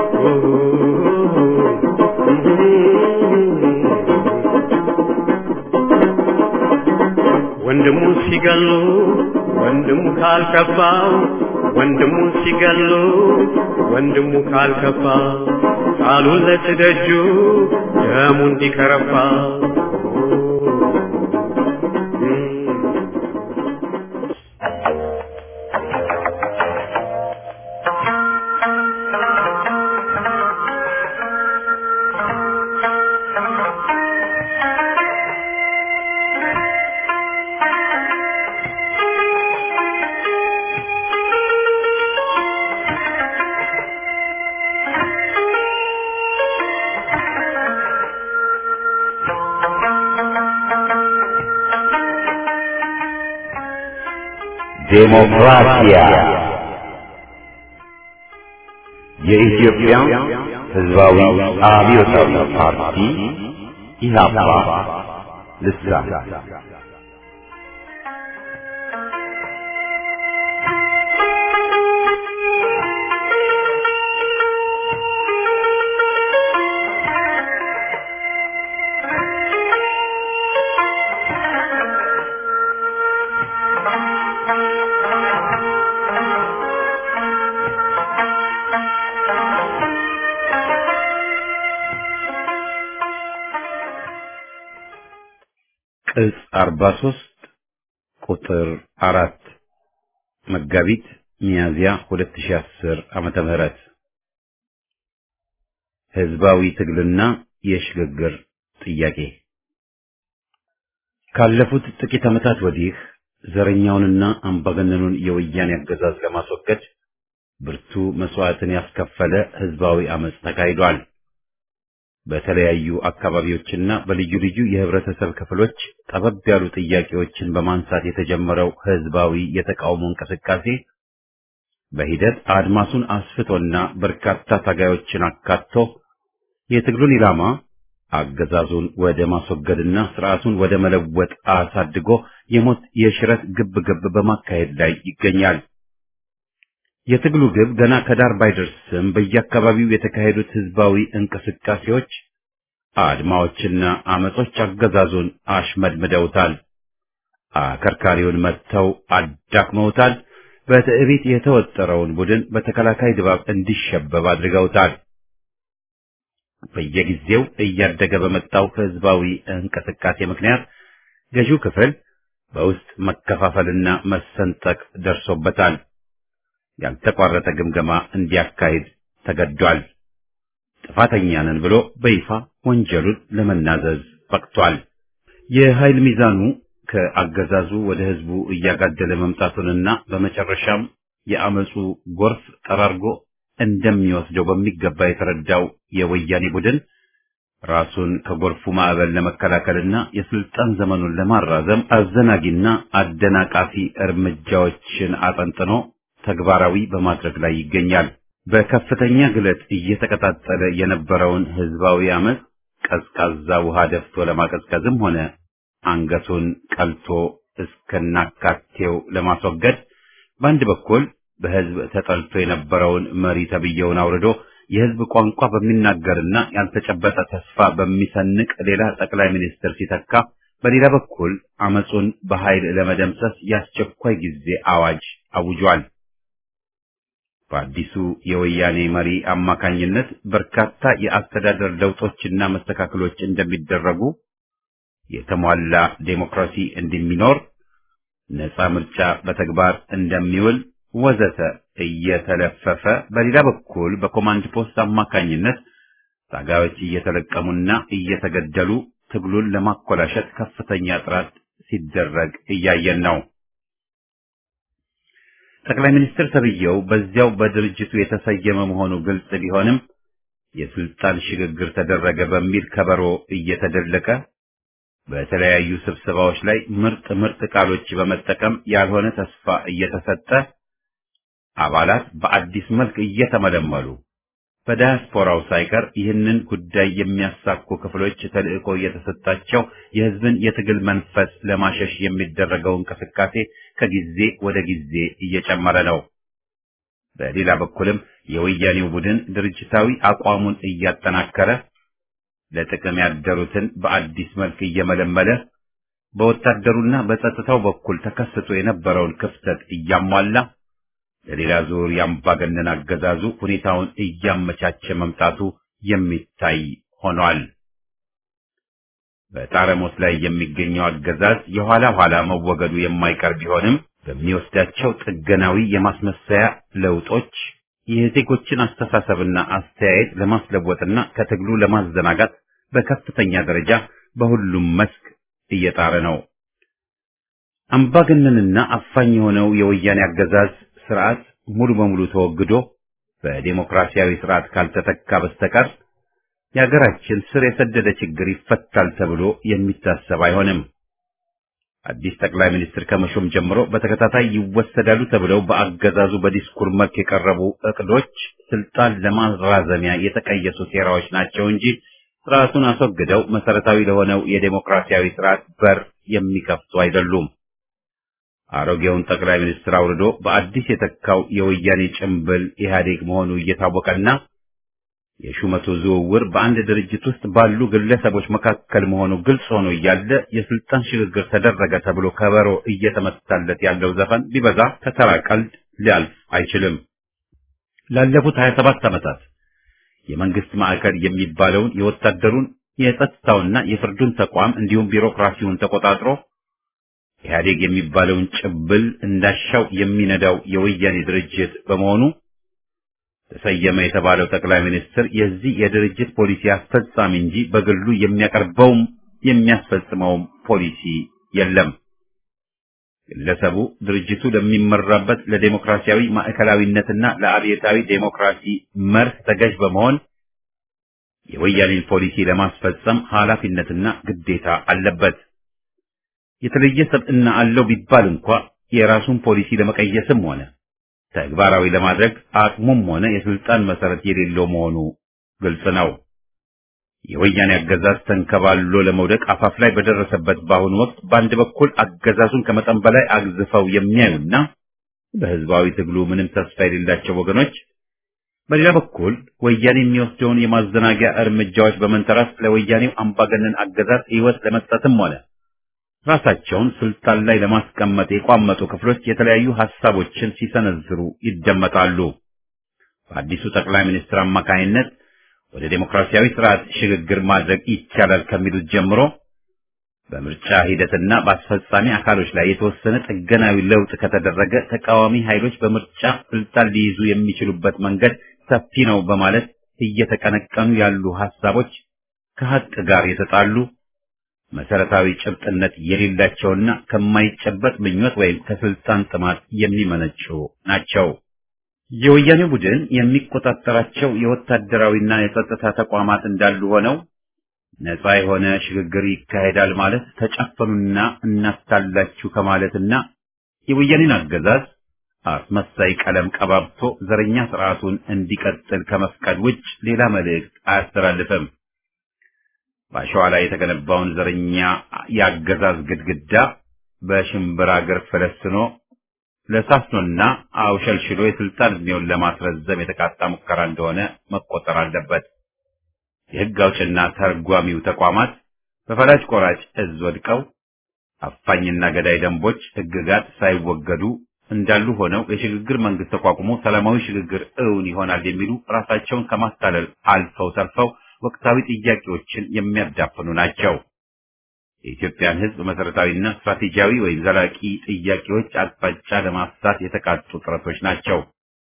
ወንድሙ ሲገሉ ወንድሙ ካልከፋው ወንድሙ ሲገሉ ወንድሙ ካልከፋ ቃሉን ለትደጁ ደሙ እንዲከረፋ ዴሞክራሲያ የኢትዮጵያ ሕዝባዊ አብዮታዊ ፓርቲ ኢህአፓ ልሳን ቅጽ 43 ቁጥር አራት መጋቢት ሚያዝያ 2010 ዓመተ ምህረት ህዝባዊ ትግልና የሽግግር ጥያቄ ካለፉት ጥቂት ዓመታት ወዲህ ዘረኛውንና አምባገነኑን የወያኔ አገዛዝ ለማስወገድ ብርቱ መስዋዕትን ያስከፈለ ህዝባዊ አመጽ ተካሂዷል። በተለያዩ አካባቢዎችና በልዩ ልዩ የህብረተሰብ ክፍሎች ጠበብ ያሉ ጥያቄዎችን በማንሳት የተጀመረው ህዝባዊ የተቃውሞ እንቅስቃሴ በሂደት አድማሱን አስፍቶና በርካታ ታጋዮችን አካቶ የትግሉን ኢላማ አገዛዙን ወደ ማስወገድና ስርዓቱን ወደ መለወጥ አሳድጎ የሞት የሽረት ግብ ግብ በማካሄድ ላይ ይገኛል። የትግሉ ግብ ገና ከዳር ባይደርስም በየአካባቢው የተካሄዱት ህዝባዊ እንቅስቃሴዎች፣ አድማዎችና አመጾች አገዛዙን አሽመድምደውታል። አከርካሪውን መጥተው አዳክመውታል። በትዕቢት የተወጠረውን ቡድን በተከላካይ ድባብ እንዲሸበብ አድርገውታል። በየጊዜው እያደገ በመጣው ህዝባዊ እንቅስቃሴ ምክንያት ገዢው ክፍል በውስጥ መከፋፈልና መሰንጠቅ ደርሶበታል። ያልተቋረጠ ግምገማ እንዲያካሂድ ተገዷል። ጥፋተኛ ነን ብሎ በይፋ ወንጀሉን ለመናዘዝ በቅቷል። የኃይል ሚዛኑ ከአገዛዙ ወደ ህዝቡ እያጋደለ መምጣቱንና በመጨረሻም የአመፁ ጎርፍ ጠራርጎ እንደሚወስደው በሚገባ የተረዳው የወያኔ ቡድን ራሱን ከጎርፉ ማዕበል ለመከላከልና የስልጣን ዘመኑን ለማራዘም አዘናጊና አደናቃፊ እርምጃዎችን አጠንጥኖ ተግባራዊ በማድረግ ላይ ይገኛል። በከፍተኛ ግለት እየተቀጣጠለ የነበረውን ህዝባዊ አመፅ ቀዝቃዛ ውሃ ደፍቶ ለማቀዝቀዝም ሆነ አንገቱን ቀልቶ እስከናካቴው ለማስወገድ በአንድ በኩል በህዝብ ተጠልቶ የነበረውን መሪ ተብዬውን አውርዶ የህዝብ ቋንቋ በሚናገርና ያልተጨበጠ ተስፋ በሚሰንቅ ሌላ ጠቅላይ ሚኒስትር ሲተካ፣ በሌላ በኩል አመፁን በኃይል ለመደምሰስ የአስቸኳይ ጊዜ አዋጅ አውጇል። በአዲሱ የወያኔ መሪ አማካኝነት በርካታ የአስተዳደር ለውጦችና መስተካከሎች እንደሚደረጉ፣ የተሟላ ዴሞክራሲ እንደሚኖር፣ ነፃ ምርጫ በተግባር እንደሚውል ወዘተ እየተለፈፈ በሌላ በኩል በኮማንድ ፖስት አማካኝነት ታጋዮች እየተለቀሙና እየተገደሉ ትግሉን ለማኮላሸት ከፍተኛ ጥረት ሲደረግ እያየን ነው። ጠቅላይ ሚኒስትር ተብዬው በዚያው በድርጅቱ የተሰየመ መሆኑ ግልጽ ቢሆንም የስልጣን ሽግግር ተደረገ በሚል ከበሮ እየተደለቀ በተለያዩ ስብሰባዎች ላይ ምርጥ ምርጥ ቃሎች በመጠቀም ያልሆነ ተስፋ እየተሰጠ አባላት በአዲስ መልክ እየተመለመሉ በዳያስፖራው ሳይቀር ይህንን ጉዳይ የሚያሳኩ ክፍሎች ተልዕኮ እየተሰጣቸው የሕዝብን የትግል መንፈስ ለማሸሽ የሚደረገው እንቅስቃሴ ከጊዜ ወደ ጊዜ እየጨመረ ነው። በሌላ በኩልም የወያኔው ቡድን ድርጅታዊ አቋሙን እያጠናከረ ለጥቅም ያደሩትን በአዲስ መልክ እየመለመለ በወታደሩና በጸጥታው በኩል ተከስቶ የነበረውን ክፍተት እያሟላ ለሌላ ዙር የአምባገነን አገዛዙ ሁኔታውን እያመቻቸ መምጣቱ የሚታይ ሆኗል። በጣረሞት ላይ የሚገኘው አገዛዝ የኋላ ኋላ መወገዱ የማይቀር ቢሆንም በሚወስዳቸው ጥገናዊ የማስመሰያ ለውጦች የዜጎችን አስተሳሰብና አስተያየት ለማስለወጥና ከትግሉ ለማዘናጋት በከፍተኛ ደረጃ በሁሉም መስክ እየጣረ ነው። አምባገነንና አፋኝ የሆነው የወያኔ አገዛዝ ስርዓት ሙሉ በሙሉ ተወግዶ በዴሞክራሲያዊ ስርዓት ካልተተካ በስተቀር የሀገራችን ስር የሰደደ ችግር ይፈታል ተብሎ የሚታሰብ አይሆንም። አዲስ ጠቅላይ ሚኒስትር ከመሾም ጀምሮ በተከታታይ ይወሰዳሉ ተብለው በአገዛዙ በዲስኩር መልክ የቀረቡ እቅዶች ስልጣን ለማራዘሚያ የተቀየሱ ሴራዎች ናቸው እንጂ ስርዓቱን አስወግደው መሰረታዊ ለሆነው የዴሞክራሲያዊ ስርዓት በር የሚከፍቱ አይደሉም። አሮጌውን ጠቅላይ ሚኒስትር አውርዶ በአዲስ የተካው የወያኔ ጭምብል ኢህአዴግ መሆኑ እየታወቀና የሹመቱ ዝውውር በአንድ ድርጅት ውስጥ ባሉ ግለሰቦች መካከል መሆኑ ግልጽ ሆኖ እያለ የስልጣን ሽግግር ተደረገ ተብሎ ከበሮ እየተመታለት ያለው ዘፈን ቢበዛ ከተራ ቀልድ ሊያልፍ አይችልም። ላለፉት 27 ዓመታት የመንግስት ማዕከል የሚባለውን የወታደሩን የጸጥታውና የፍርዱን ተቋም እንዲሁም ቢሮክራሲውን ተቆጣጥሮ ኢህአዴግ የሚባለውን ጭብል እንዳሻው የሚነዳው የወያኔ ድርጅት በመሆኑ ተሰየመ የተባለው ጠቅላይ ሚኒስትር የዚህ የድርጅት ፖሊሲ አስፈጻሚ እንጂ በግሉ የሚያቀርበውም የሚያስፈጽመውም ፖሊሲ የለም። ግለሰቡ ድርጅቱ ለሚመራበት ለዴሞክራሲያዊ ማዕከላዊነትና ለአብዮታዊ ዴሞክራሲ መርህ ተገዥ በመሆን የወያኔን ፖሊሲ ለማስፈጸም ኃላፊነትና ግዴታ አለበት። የተለየ ሰብዕና አለው ቢባል እንኳ የራሱን ፖሊሲ ለመቀየስም ሆነ ተግባራዊ ለማድረግ አቅሙም ሆነ የስልጣን መሰረት የሌለው መሆኑ ግልጽ ነው። የወያኔ አገዛዝ ተንከባሎ ለመውደቅ አፋፍ ላይ በደረሰበት በአሁኑ ወቅት በአንድ በኩል አገዛዙን ከመጠን በላይ አግዝፈው የሚያዩና በህዝባዊ ትግሉ ምንም ተስፋ የሌላቸው ወገኖች፣ በሌላ በኩል ወያኔ የሚወስደውን የማዘናጊያ እርምጃዎች በመንተራስ ለወያኔው አምባገነን አገዛዝ ህይወት ለመስጠትም ሆነ ራሳቸውን ስልጣን ላይ ለማስቀመጥ የቋመጡ ክፍሎች የተለያዩ ሐሳቦችን ሲሰነዝሩ ይደመጣሉ። በአዲሱ ጠቅላይ ሚኒስትር አማካይነት ወደ ዴሞክራሲያዊ ስርዓት ሽግግር ማድረግ ይቻላል ከሚሉት ጀምሮ በምርጫ ሂደትና በአስፈጻሚ አካሎች ላይ የተወሰነ ጥገናዊ ለውጥ ከተደረገ ተቃዋሚ ኃይሎች በምርጫ ስልጣን ሊይዙ የሚችሉበት መንገድ ሰፊ ነው በማለት እየተቀነቀኑ ያሉ ሐሳቦች ከሀቅ ጋር የተጣሉ መሰረታዊ ጭብጥነት የሌላቸውና ከማይጨበጥ ምኞት ወይም ከስልጣን ጥማት የሚመነጩ ናቸው። የወያኔ ቡድን የሚቆጣጠራቸው የወታደራዊና የጸጥታ ተቋማት እንዳሉ ሆነው ነፃ የሆነ ሽግግር ይካሄዳል ማለት ተጨፈኑና እናታላችሁ ከማለትና የወያኔን አገዛዝ አስመሳይ ቀለም ቀባብቶ ዘረኛ ስርዓቱን እንዲቀጥል ከመፍቀድ ውጭ ሌላ መልእክት አያስተላልፍም። በአሸዋ ላይ የተገነባውን ዘረኛ የአገዛዝ ግድግዳ በሽምብራ እግር ፈለስኖ ለሳስኖና አውሸልሽሎ የስልጣን ዕድሜውን ለማስረዘም የተቃጣ ሙከራ እንደሆነ መቆጠር አለበት። የሕግ አውጭና ተርጓሚው ተቋማት በፈላጭ ቆራጭ እዝ ወድቀው አፋኝና ገዳይ ደንቦች፣ ሕግጋት ሳይወገዱ እንዳሉ ሆነው የሽግግር መንግስት ተቋቁሞ ሰላማዊ ሽግግር እውን ይሆናል የሚሉ ራሳቸውን ከማታለል አልፈው ተርፈው ወቅታዊ ጥያቄዎችን የሚያዳፍኑ ናቸው። የኢትዮጵያን ሕዝብ መሰረታዊና ስትራቴጂያዊ ወይም ዘላቂ ጥያቄዎች አቅጣጫ ለማፍታት የተቃጡ ጥረቶች ናቸው።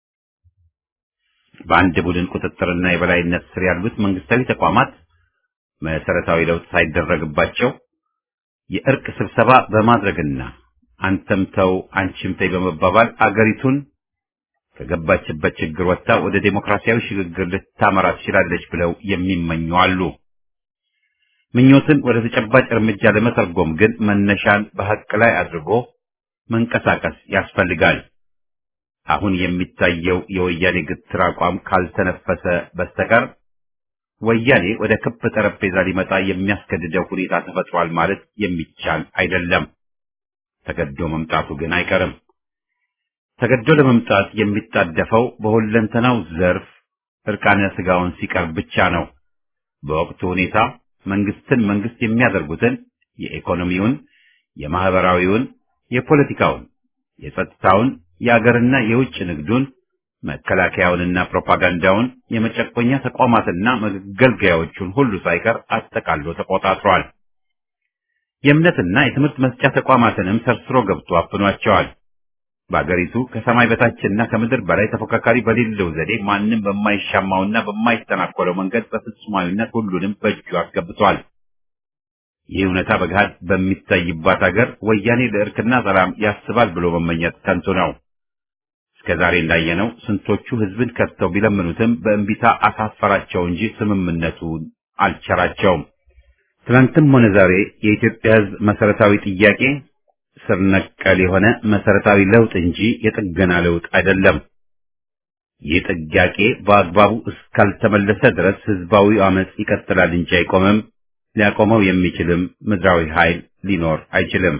በአንድ ቡድን ቁጥጥርና የበላይነት ስር ያሉት መንግስታዊ ተቋማት መሰረታዊ ለውጥ ሳይደረግባቸው የእርቅ ስብሰባ በማድረግና አንተም ተው አንቺም ተይ በመባባል አገሪቱን ከገባችበት ችግር ወጥታ ወደ ዴሞክራሲያዊ ሽግግር ልታመራ ትችላለች ብለው የሚመኙ አሉ። ምኞትን ወደ ተጨባጭ እርምጃ ለመተርጎም ግን መነሻን በሐቅ ላይ አድርጎ መንቀሳቀስ ያስፈልጋል። አሁን የሚታየው የወያኔ ግትር አቋም ካልተነፈሰ በስተቀር ወያኔ ወደ ክብ ጠረጴዛ ሊመጣ የሚያስገድደው ሁኔታ ተፈጥሯል ማለት የሚቻል አይደለም። ተገዶ መምጣቱ ግን አይቀርም። ተገዶ ለመምጣት የሚጣደፈው በሁለንተናው ዘርፍ እርቃነ ስጋውን ሲቀርብ ብቻ ነው። በወቅቱ ሁኔታ መንግስትን መንግስት የሚያደርጉትን የኢኮኖሚውን፣ የማህበራዊውን፣ የፖለቲካውን፣ የጸጥታውን፣ የአገርና የውጭ ንግዱን፣ መከላከያውንና ፕሮፓጋንዳውን፣ የመጨቆኛ ተቋማትና መገልገያዎቹን ሁሉ ሳይቀር አጠቃሎ ተቆጣጥሯል። የእምነትና የትምህርት መስጫ ተቋማትንም ሰርስሮ ገብቶ አፍኗቸዋል። በአገሪቱ ከሰማይ በታችና ከምድር በላይ ተፎካካሪ በሌለው ዘዴ ማንም በማይሻማውና በማይተናኮለው መንገድ በፍጹማዊነት ሁሉንም በእጁ አስገብቷል። ይህ እውነታ በገሃድ በሚታይባት አገር ወያኔ ለእርክና ሰላም ያስባል ብሎ መመኘት ከንቱ ነው። እስከ ዛሬ እንዳየነው ስንቶቹ ህዝብን ከድተው ቢለምኑትም በእንቢታ አሳፈራቸው እንጂ ስምምነቱን አልቸራቸውም። ትናንትም ሆነ ዛሬ የኢትዮጵያ ህዝብ መሰረታዊ ጥያቄ ስር ነቀል የሆነ መሰረታዊ ለውጥ እንጂ የጥገና ለውጥ አይደለም። ይህ ጥያቄ በአግባቡ እስካልተመለሰ ድረስ ህዝባዊ አመጽ ይቀጥላል እንጂ አይቆምም። ሊያቆመው የሚችልም ምድራዊ ኃይል ሊኖር አይችልም።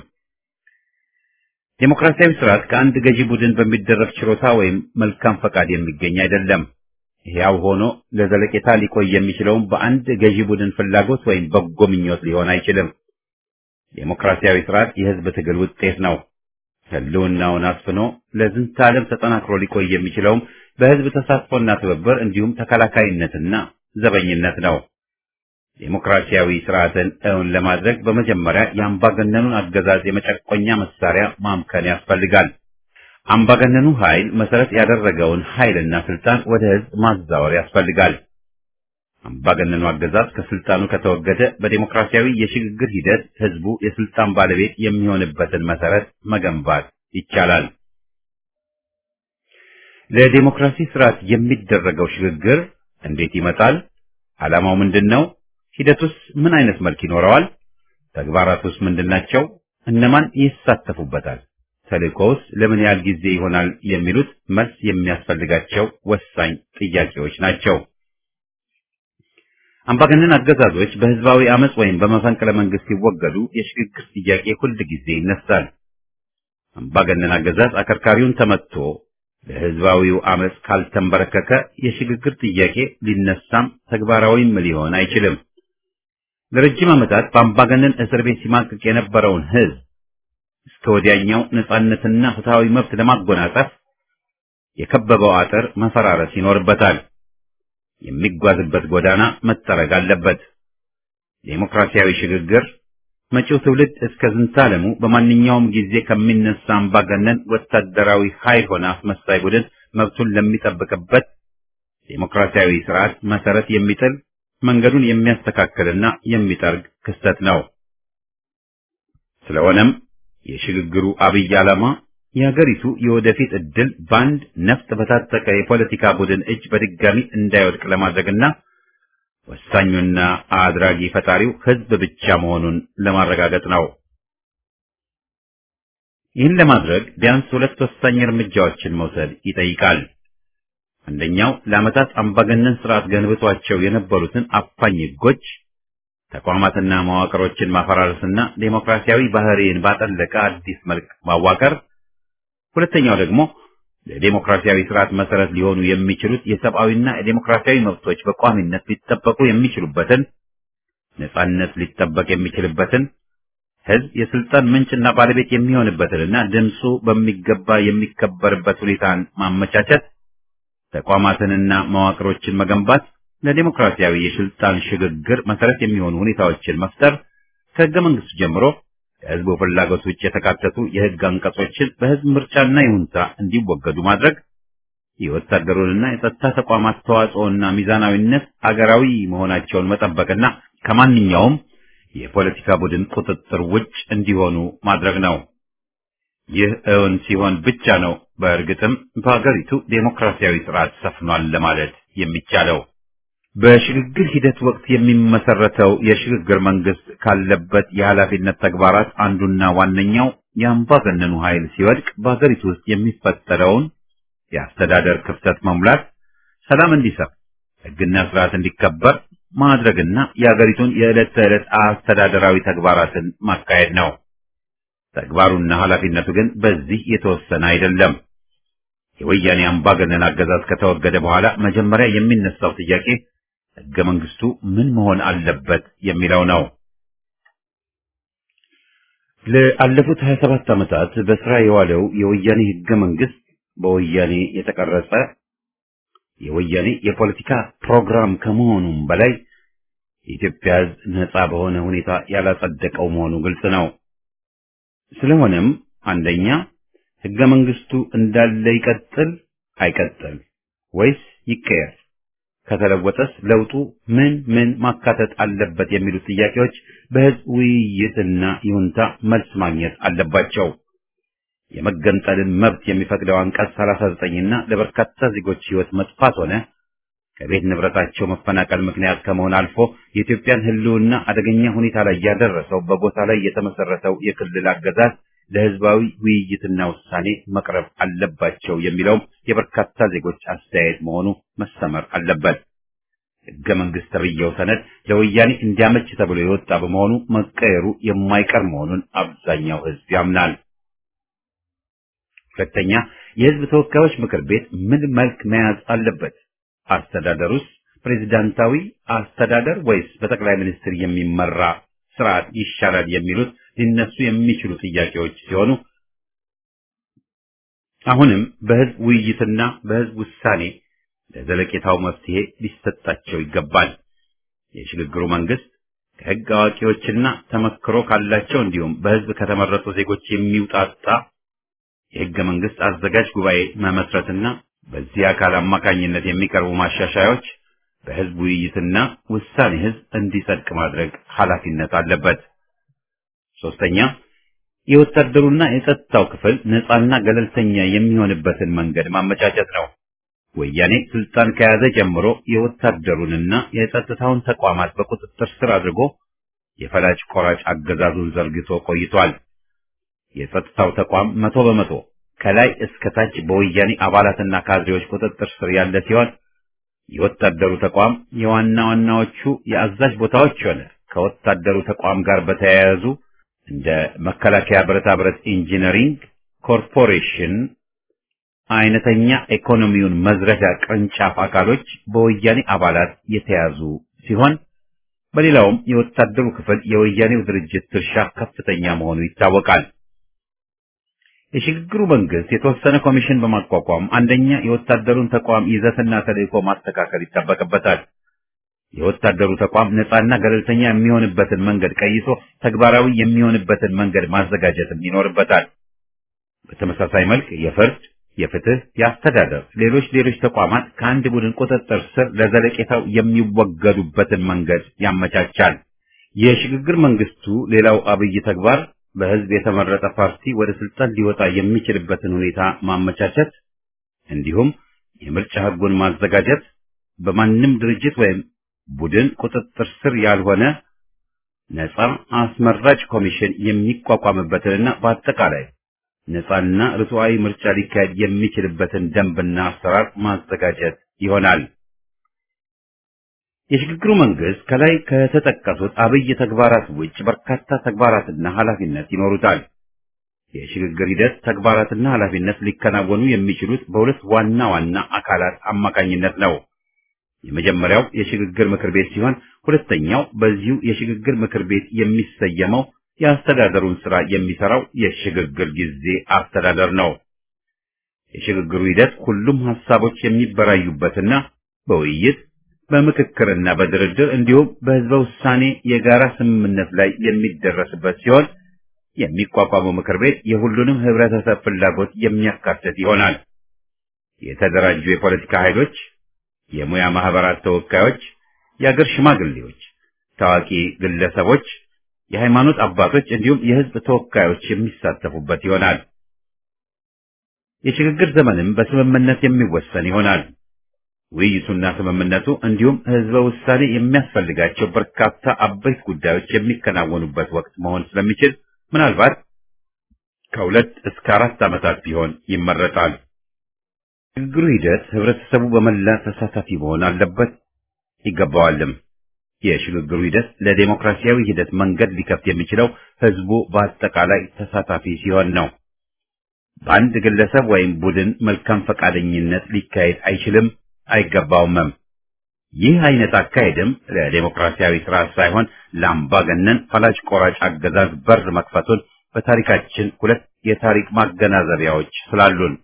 ዴሞክራሲያዊ ስርዓት ከአንድ ገዢ ቡድን በሚደረግ ችሮታ ወይም መልካም ፈቃድ የሚገኝ አይደለም። ሕያው ሆኖ ለዘለቄታ ሊቆይ የሚችለውም በአንድ ገዢ ቡድን ፍላጎት ወይም በጎ ምኞት ሊሆን አይችልም። ዴሞክራሲያዊ ስርዓት የህዝብ ትግል ውጤት ነው። ህልውናውን አስፍኖ ለዝንተ ዓለም ተጠናክሮ ሊቆይ የሚችለውም በህዝብ ተሳትፎና ትብብር እንዲሁም ተከላካይነትና ዘበኝነት ነው። ዴሞክራሲያዊ ስርዓትን እውን ለማድረግ በመጀመሪያ የአምባገነኑን አገዛዝ የመጨቆኛ መሳሪያ ማምከን ያስፈልጋል። አምባገነኑ ኃይል መሰረት ያደረገውን ኃይልና ስልጣን ወደ ህዝብ ማዛወር ያስፈልጋል። አምባገነኑ አገዛዝ ከስልጣኑ ከተወገደ በዴሞክራሲያዊ የሽግግር ሂደት ህዝቡ የስልጣን ባለቤት የሚሆንበትን መሰረት መገንባት ይቻላል። ለዴሞክራሲ ስርዓት የሚደረገው ሽግግር እንዴት ይመጣል? ዓላማው ምንድን ነው? ሂደቱስ ምን አይነት መልክ ይኖረዋል? ተግባራቱስ ምንድናቸው? እነማን ይሳተፉበታል? ተልእኮውስ ለምን ያህል ጊዜ ይሆናል? የሚሉት መልስ የሚያስፈልጋቸው ወሳኝ ጥያቄዎች ናቸው። አምባገነን አገዛዞች በህዝባዊ አመጽ ወይም በመፈንቅለ መንግስት ሲወገዱ የሽግግር ጥያቄ ሁል ጊዜ ይነሳል። አምባገነን አገዛዝ አከርካሪውን ተመትቶ ለህዝባዊው አመጽ ካልተንበረከከ የሽግግር ጥያቄ ሊነሳም ተግባራዊም ሊሆን አይችልም። ለረጅም ዓመታት በአምባገነን እስር ቤት ሲማቅቅ የነበረውን ህዝብ እስከ ወዲያኛው ነጻነትና ፍትሃዊ መብት ለማጎናጸፍ የከበበው አጥር መፈራረስ ይኖርበታል። የሚጓዝበት ጎዳና መጠረግ አለበት። ዴሞክራሲያዊ ሽግግር መጪው ትውልድ እስከ ዝንታለሙ በማንኛውም ጊዜ ከሚነሳ አምባገነን ወታደራዊ ኃይል ሆነ አስመሳይ ቡድን መብቱን ለሚጠብቅበት ዴሞክራሲያዊ ስርዓት መሰረት የሚጥል መንገዱን የሚያስተካክልና የሚጠርግ ክስተት ነው። ስለሆነም የሽግግሩ አብይ ዓላማ የሀገሪቱ የወደፊት ዕድል በአንድ ነፍጥ በታጠቀ የፖለቲካ ቡድን እጅ በድጋሚ እንዳይወድቅ ለማድረግና ወሳኙና አድራጊ ፈጣሪው ህዝብ ብቻ መሆኑን ለማረጋገጥ ነው። ይህን ለማድረግ ቢያንስ ሁለት ወሳኝ እርምጃዎችን መውሰድ ይጠይቃል። አንደኛው ለዓመታት አምባገነን ስርዓት ገንብቷቸው የነበሩትን አፋኝ ህጎች፣ ተቋማትና መዋቅሮችን ማፈራረስና ዴሞክራሲያዊ ባህሪን ባጠለቀ አዲስ መልክ ማዋቀር ሁለተኛው ደግሞ ለዴሞክራሲያዊ ስርዓት መሰረት ሊሆኑ የሚችሉት የሰብአዊና የዴሞክራሲያዊ መብቶች በቋሚነት ሊጠበቁ የሚችሉበትን ነጻነት ሊጠበቅ የሚችልበትን ህዝብ የስልጣን ምንጭና ባለቤት የሚሆንበትንና ድምፁ በሚገባ የሚከበርበት ሁኔታን ማመቻቸት፣ ተቋማትንና መዋቅሮችን መገንባት፣ ለዴሞክራሲያዊ የስልጣን ሽግግር መሰረት የሚሆኑ ሁኔታዎችን መፍጠር ከህገ መንግስቱ ጀምሮ ከህዝቡ ፍላጎት ውጭ የተካተቱ የህግ አንቀጾችን በህዝብ ምርጫና ይሁንታ እንዲወገዱ ማድረግ፣ የወታደሩንና የጸጥታ ተቋማት ተዋጽኦና ሚዛናዊነት አገራዊ መሆናቸውን መጠበቅና ከማንኛውም የፖለቲካ ቡድን ቁጥጥር ውጭ እንዲሆኑ ማድረግ ነው። ይህ እውን ሲሆን ብቻ ነው በእርግጥም በሀገሪቱ ዴሞክራሲያዊ ስርዓት ሰፍኗል ለማለት የሚቻለው። በሽግግር ሂደት ወቅት የሚመሰረተው የሽግግር መንግስት ካለበት የኃላፊነት ተግባራት አንዱና ዋነኛው የአምባገነኑ ኃይል ሲወድቅ በሀገሪቱ ውስጥ የሚፈጠረውን የአስተዳደር ክፍተት መሙላት፣ ሰላም እንዲሰፍ፣ ህግና ስርዓት እንዲከበር ማድረግና የሀገሪቱን የዕለት ተዕለት አስተዳደራዊ ተግባራትን ማካሄድ ነው። ተግባሩና ኃላፊነቱ ግን በዚህ የተወሰነ አይደለም። የወያኔ አምባገነን አገዛዝ ከተወገደ በኋላ መጀመሪያ የሚነሳው ጥያቄ ህገ መንግስቱ ምን መሆን አለበት የሚለው ነው። ለአለፉት 27 ዓመታት በስራ የዋለው የወያኔ ህገ መንግስት በወያኔ የተቀረጸ የወያኔ የፖለቲካ ፕሮግራም ከመሆኑም በላይ የኢትዮጵያ ህዝብ ነጻ በሆነ ሁኔታ ያላጸደቀው መሆኑ ግልጽ ነው። ስለሆነም አንደኛ ህገ መንግስቱ እንዳለ ይቀጥል አይቀጥል ወይስ ይቀየር? ከተለወጠስ ለውጡ ምን ምን ማካተት አለበት የሚሉት ጥያቄዎች በህዝብ ውይይትና ይሁንታ መልስ ማግኘት አለባቸው። የመገንጠልን መብት የሚፈቅደው አንቀጽ 39 እና ለበርካታ ዜጎች ህይወት መጥፋት ሆነ ከቤት ንብረታቸው መፈናቀል ምክንያት ከመሆን አልፎ የኢትዮጵያን ህልውና አደገኛ ሁኔታ ላይ ያደረሰው በጎሳ ላይ የተመሰረተው የክልል አገዛዝ ለህዝባዊ ውይይትና ውሳኔ መቅረብ አለባቸው የሚለውም የበርካታ ዜጎች አስተያየት መሆኑ መሰመር አለበት። ህገ መንግስት ተብዬው ሰነድ ለወያኔ እንዲያመች ተብሎ የወጣ በመሆኑ መቀየሩ የማይቀር መሆኑን አብዛኛው ህዝብ ያምናል። ሁለተኛ፣ የህዝብ ተወካዮች ምክር ቤት ምን መልክ መያዝ አለበት? አስተዳደሩስ ፕሬዚዳንታዊ አስተዳደር ወይስ በጠቅላይ ሚኒስትር የሚመራ ስርዓት ይሻላል የሚሉት ሊነሱ የሚችሉ ጥያቄዎች ሲሆኑ አሁንም በህዝብ ውይይትና በህዝብ ውሳኔ ለዘለቄታው መፍትሄ ሊሰጣቸው ይገባል። የሽግግሩ መንግስት ከሕግ አዋቂዎችና ተመክሮ ካላቸው እንዲሁም በሕዝብ ከተመረጡ ዜጎች የሚውጣጣ የሕገ መንግሥት አዘጋጅ ጉባኤ መመስረትና በዚህ አካል አማካኝነት የሚቀርቡ ማሻሻያዎች በሕዝብ ውይይትና ውሳኔ ሕዝብ እንዲጸድቅ ማድረግ ኃላፊነት አለበት። ሶስተኛ የወታደሩና የጸጥታው ክፍል ነፃና ገለልተኛ የሚሆንበትን መንገድ ማመቻቸት ነው። ወያኔ ስልጣን ከያዘ ጀምሮ የወታደሩንና የጸጥታውን ተቋማት በቁጥጥር ስር አድርጎ የፈላጭ ቆራጭ አገዛዙን ዘርግቶ ቆይቷል። የጸጥታው ተቋም መቶ በመቶ ከላይ እስከ ታች በወያኔ አባላትና ካድሬዎች ቁጥጥር ስር ያለ ሲሆን የወታደሩ ተቋም የዋና ዋናዎቹ የአዛዥ ቦታዎች ሆነ ከወታደሩ ተቋም ጋር በተያያዙ እንደ መከላከያ ብረታ ብረት ኢንጂነሪንግ ኮርፖሬሽን አይነተኛ ኢኮኖሚውን መዝረፊያ ቅርንጫፍ አካሎች በወያኔ አባላት የተያዙ ሲሆን በሌላውም የወታደሩ ክፍል የወያኔው ድርጅት ድርሻ ከፍተኛ መሆኑ ይታወቃል። የሽግግሩ መንግስት የተወሰነ ኮሚሽን በማቋቋም አንደኛ የወታደሩን ተቋም ይዘትና ተልእኮ ማስተካከል ይጠበቅበታል። የወታደሩ ተቋም ነፃና ገለልተኛ የሚሆንበትን መንገድ ቀይሶ ተግባራዊ የሚሆንበትን መንገድ ማዘጋጀትም ይኖርበታል። በተመሳሳይ መልክ የፍርድ፣ የፍትህ፣ የአስተዳደር፣ ሌሎች ሌሎች ተቋማት ከአንድ ቡድን ቁጥጥር ስር ለዘለቄታው የሚወገዱበትን መንገድ ያመቻቻል። የሽግግር መንግስቱ ሌላው አብይ ተግባር በህዝብ የተመረጠ ፓርቲ ወደ ስልጣን ሊወጣ የሚችልበትን ሁኔታ ማመቻቸት እንዲሁም የምርጫ ህጉን ማዘጋጀት በማንም ድርጅት ወይም ቡድን ቁጥጥር ስር ያልሆነ ነፃ አስመራጭ ኮሚሽን የሚቋቋምበትንና በአጠቃላይ ነፃና ርቱዓዊ ምርጫ ሊካሄድ የሚችልበትን ደንብና አሰራር ማዘጋጀት ይሆናል። የሽግግሩ መንግስት ከላይ ከተጠቀሱት አብይ ተግባራት ውጭ በርካታ ተግባራትና ኃላፊነት ይኖሩታል። የሽግግር ሂደት ተግባራትና ኃላፊነት ሊከናወኑ የሚችሉት በሁለት ዋና ዋና አካላት አማካኝነት ነው። የመጀመሪያው የሽግግር ምክር ቤት ሲሆን ሁለተኛው በዚሁ የሽግግር ምክር ቤት የሚሰየመው የአስተዳደሩን ስራ የሚሰራው የሽግግር ጊዜ አስተዳደር ነው። የሽግግሩ ሂደት ሁሉም ሀሳቦች የሚበራዩበትና በውይይት በምክክርና በድርድር እንዲሁም በህዝበ ውሳኔ የጋራ ስምምነት ላይ የሚደረስበት ሲሆን የሚቋቋመው ምክር ቤት የሁሉንም ህብረተሰብ ፍላጎት የሚያካትት ይሆናል። የተደራጁ የፖለቲካ ኃይሎች፣ የሙያ ማህበራት ተወካዮች፣ የአገር ሽማግሌዎች፣ ታዋቂ ግለሰቦች፣ የሃይማኖት አባቶች እንዲሁም የህዝብ ተወካዮች የሚሳተፉበት ይሆናል። የሽግግር ዘመንም በስምምነት የሚወሰን ይሆናል። ውይይቱና ስምምነቱ እንዲሁም ህዝበ ውሳኔ የሚያስፈልጋቸው በርካታ አበይት ጉዳዮች የሚከናወኑበት ወቅት መሆን ስለሚችል ምናልባት ከሁለት እስከ አራት ዓመታት ቢሆን ይመረጣል። ሽግግሩ ሂደት ህብረተሰቡ በመላ ተሳታፊ መሆን አለበት ይገባዋልም። የሽግግሩ ሂደት ለዴሞክራሲያዊ ሂደት መንገድ ሊከፍት የሚችለው ህዝቡ በአጠቃላይ ተሳታፊ ሲሆን ነው። በአንድ ግለሰብ ወይም ቡድን መልካም ፈቃደኝነት ሊካሄድ አይችልም አይገባውምም። ይህ አይነት አካሄድም ለዴሞክራሲያዊ ስርዓት ሳይሆን ለአምባገነን ፈላጭ ቆራጭ አገዛዝ በር መክፈቱን በታሪካችን ሁለት የታሪክ ማገናዘቢያዎች ስላሉን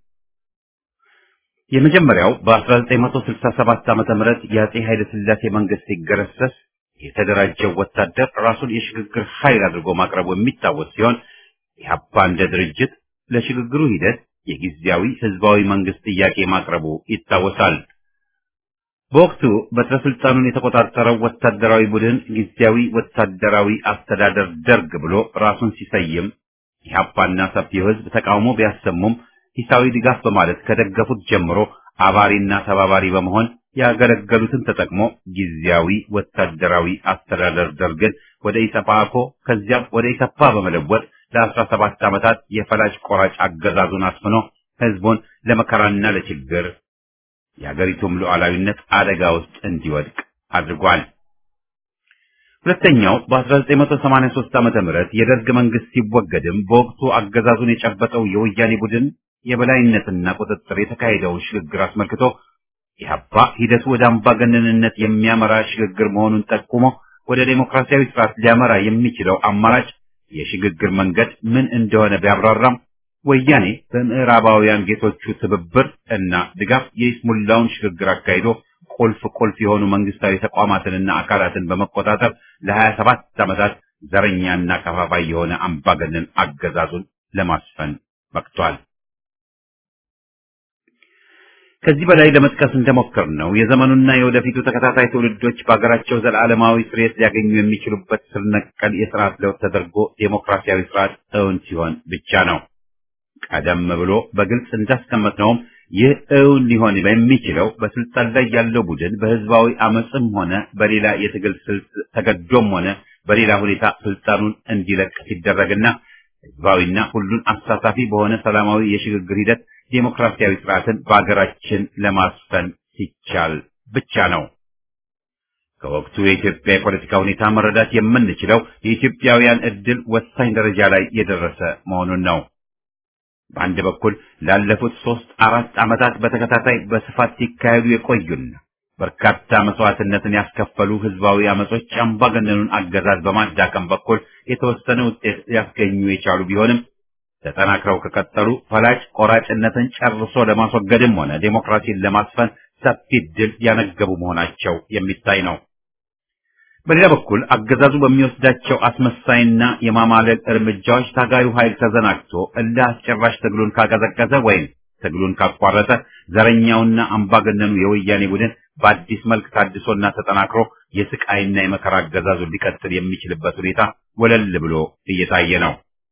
የመጀመሪያው በ1967 ዓመተ ምህረት የአጼ ኃይለ ሥላሴ መንግስት ሲገረሰስ የተደራጀው ወታደር ራሱን የሽግግር ኃይል አድርጎ ማቅረቡ የሚታወስ ሲሆን ኢህአፓ እንደ ድርጅት ለሽግግሩ ሂደት የጊዜያዊ ህዝባዊ መንግስት ጥያቄ ማቅረቡ ይታወሳል። በወቅቱ በትረ ስልጣኑን የተቆጣጠረው ወታደራዊ ቡድን ጊዜያዊ ወታደራዊ አስተዳደር ደርግ ብሎ ራሱን ሲሰይም ኢህአፓና ሰፊው ህዝብ ተቃውሞ ቢያሰሙም ሂሳዊ ድጋፍ በማለት ከደገፉት ጀምሮ አባሪና ተባባሪ በመሆን ያገለገሉትን ተጠቅሞ ጊዜያዊ ወታደራዊ አስተዳደር ደርግን ወደ ኢሰፓኮ ከዚያም ወደ ኢሰፓ በመለወጥ ለአስራ ሰባት ዓመታት የፈላጭ ቆራጭ አገዛዙን አስፍኖ ህዝቡን ለመከራና ለችግር የአገሪቱም ሉዓላዊነት አደጋ ውስጥ እንዲወድቅ አድርጓል። ሁለተኛው በ1983 ዓመተ ምህረት የደርግ መንግስት ሲወገድም በወቅቱ አገዛዙን የጨበጠው የወያኔ ቡድን የበላይነትና ቁጥጥር የተካሄደውን ሽግግር አስመልክቶ ኢህአፓ ሂደቱ ወደ አምባገነንነት የሚያመራ ሽግግር መሆኑን ጠቁሞ ወደ ዴሞክራሲያዊ ስርዓት ሊያመራ የሚችለው አማራጭ የሽግግር መንገድ ምን እንደሆነ ቢያብራራም ወያኔ በምዕራባውያን ጌቶቹ ትብብር እና ድጋፍ የይስሙላውን ሽግግር አካሂዶ ቁልፍ ቁልፍ የሆኑ መንግስታዊ ተቋማትንና አካላትን በመቆጣጠር ለሀያ ሰባት ዓመታት ዘረኛና ከፋፋይ የሆነ አምባገነን አገዛዙን ለማስፈን በቅቷል። ከዚህ በላይ ለመጥቀስ እንደሞከር ነው የዘመኑና የወደፊቱ ተከታታይ ትውልዶች በሀገራቸው ዘላለማዊ ስርየት ሊያገኙ የሚችሉበት ስር ነቀል የስርዓት ለውጥ ተደርጎ ዴሞክራሲያዊ ስርዓት እውን ሲሆን ብቻ ነው። ቀደም ብሎ በግልጽ እንዳስቀመጥነውም ይህ እውን ሊሆን በሚችለው በስልጣን ላይ ያለው ቡድን በህዝባዊ አመፅም ሆነ በሌላ የትግል ስልት ተገዶም ሆነ በሌላ ሁኔታ ስልጣኑን እንዲለቅ ሲደረግና ህዝባዊና ሁሉን አሳታፊ በሆነ ሰላማዊ የሽግግር ሂደት ዴሞክራሲያዊ ስርዓትን በአገራችን ለማስፈን ሲቻል ብቻ ነው። ከወቅቱ የኢትዮጵያ የፖለቲካ ሁኔታ መረዳት የምንችለው የኢትዮጵያውያን እድል ወሳኝ ደረጃ ላይ የደረሰ መሆኑን ነው። በአንድ በኩል ላለፉት ሶስት አራት ዓመታት በተከታታይ በስፋት ሲካሄዱ የቆዩና በርካታ መስዋዕትነትን ያስከፈሉ ህዝባዊ አመጾች አምባገነኑን አገዛዝ በማዳከም በኩል የተወሰነ ውጤት ሊያስገኙ የቻሉ ቢሆንም ተጠናክረው ከቀጠሉ ፈላጭ ቆራጭነትን ጨርሶ ለማስወገድም ሆነ ዴሞክራሲን ለማስፈን ሰፊ ድል ያነገቡ መሆናቸው የሚታይ ነው። በሌላ በኩል አገዛዙ በሚወስዳቸው አስመሳይና የማማለል እርምጃዎች ታጋዩ ኃይል ተዘናግቶ እልህ አስጨራሽ ትግሉን ካቀዘቀዘ ወይም ትግሉን ካቋረጠ ዘረኛውና አምባገነኑ የወያኔ ቡድን በአዲስ መልክ ታድሶና ተጠናክሮ የስቃይና የመከራ አገዛዙን ሊቀጥል የሚችልበት ሁኔታ ወለል ብሎ እየታየ ነው።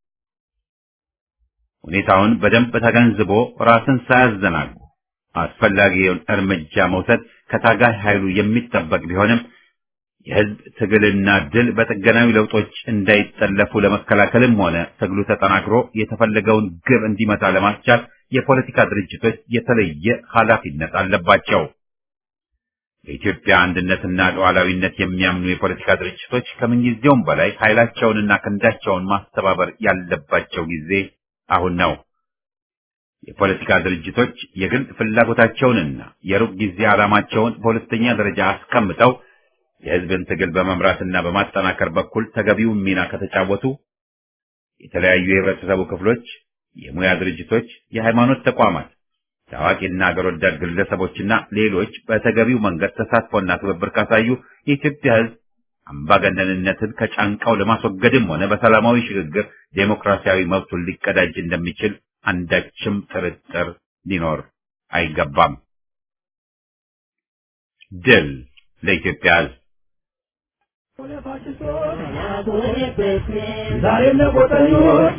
ሁኔታውን በደንብ ተገንዝቦ ራስን ሳያዘናጉ አስፈላጊውን እርምጃ መውሰድ ከታጋይ ኃይሉ የሚጠበቅ ቢሆንም የህዝብ ትግልና ድል በጥገናዊ ለውጦች እንዳይጠለፉ ለመከላከልም ሆነ ትግሉ ተጠናክሮ የተፈለገውን ግብ እንዲመታ ለማስቻል የፖለቲካ ድርጅቶች የተለየ ኃላፊነት አለባቸው። በኢትዮጵያ አንድነትና ሉዓላዊነት የሚያምኑ የፖለቲካ ድርጅቶች ከምንጊዜውም በላይ ኃይላቸውንና ክንዳቸውን ማስተባበር ያለባቸው ጊዜ አሁን ነው። የፖለቲካ ድርጅቶች የግል ፍላጎታቸውንና የሩቅ ጊዜ ዓላማቸውን በሁለተኛ ደረጃ አስቀምጠው የህዝብን ትግል በመምራትና በማጠናከር በኩል ተገቢውን ሚና ከተጫወቱ የተለያዩ የህብረተሰቡ ክፍሎች፣ የሙያ ድርጅቶች፣ የሃይማኖት ተቋማት፣ ታዋቂና አገር ወዳድ ግለሰቦችና ሌሎች በተገቢው መንገድ ተሳትፎና ትብብር ካሳዩ የኢትዮጵያ ህዝብ አምባገነንነትን ከጫንቃው ለማስወገድም ሆነ በሰላማዊ ሽግግር ዴሞክራሲያዊ መብቱን ሊቀዳጅ እንደሚችል አንዳችም ጥርጥር ሊኖር አይገባም። ድል ለኢትዮጵያ ህዝብ! ዛሬ ለቆጠኞች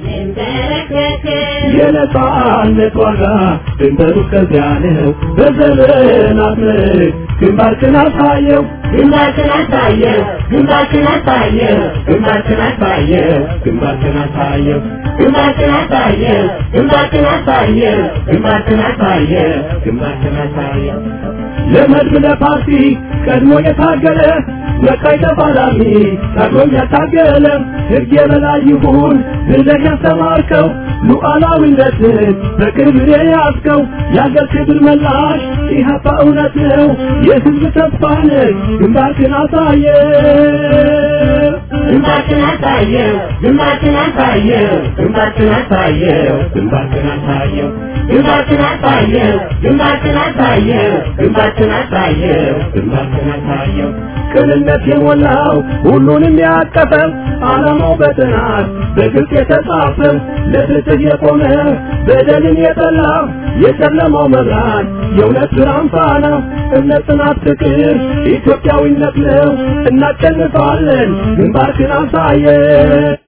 የነጻነት ዋጋ ድንበሩ እስከዚያ ነው። በዘመናት ምርክ ግንባርክን አሳየው ግንባርክን አሳየው ግንባርክን አሳየው ግንባርክን አሳየው ግንባርክን አሳየው ግንባርክን አሳየው ግንባርክን አሳየው ግንባርክን አሳየው ግንባርክን አሳየው ለመድብ ለፓርቲ ቀድሞ የታገለ በቀይ ተፋላሚ ታግሎም ያታገለ ሕግ የበላይ ይሁን ብለህ ያስተማርከው ሉዓላዊነትን በክብር የያዝከው የአገር ክብር መላሽ ኢህአፓ እውነት ነው የሕዝብ ተስፋ ነህ ግንባርክን አሳየ ግንባርክን አሳየው ግንባርክን አሳየው ግንባርክን አሳየው ግንባርክን አሳየው ግንባርክን አሳየው ግንባርክን አሳየው ግንባርክን አሳየው ግንባርክን አሳየው ቅንነት የሞላው ሁሉንም ያቀፈ ዓላማው በጥናት በግልጽ የተጻፈ ለፍትህ የቆመ በደልን የጠላ የጨለማው መብራት የእውነት ብርሃን ፋና እምነት፣ ጽናት፣ ፍቅር ኢትዮጵያዊነት ነው። እናሸንፋለን። ግንባርክን አሳየ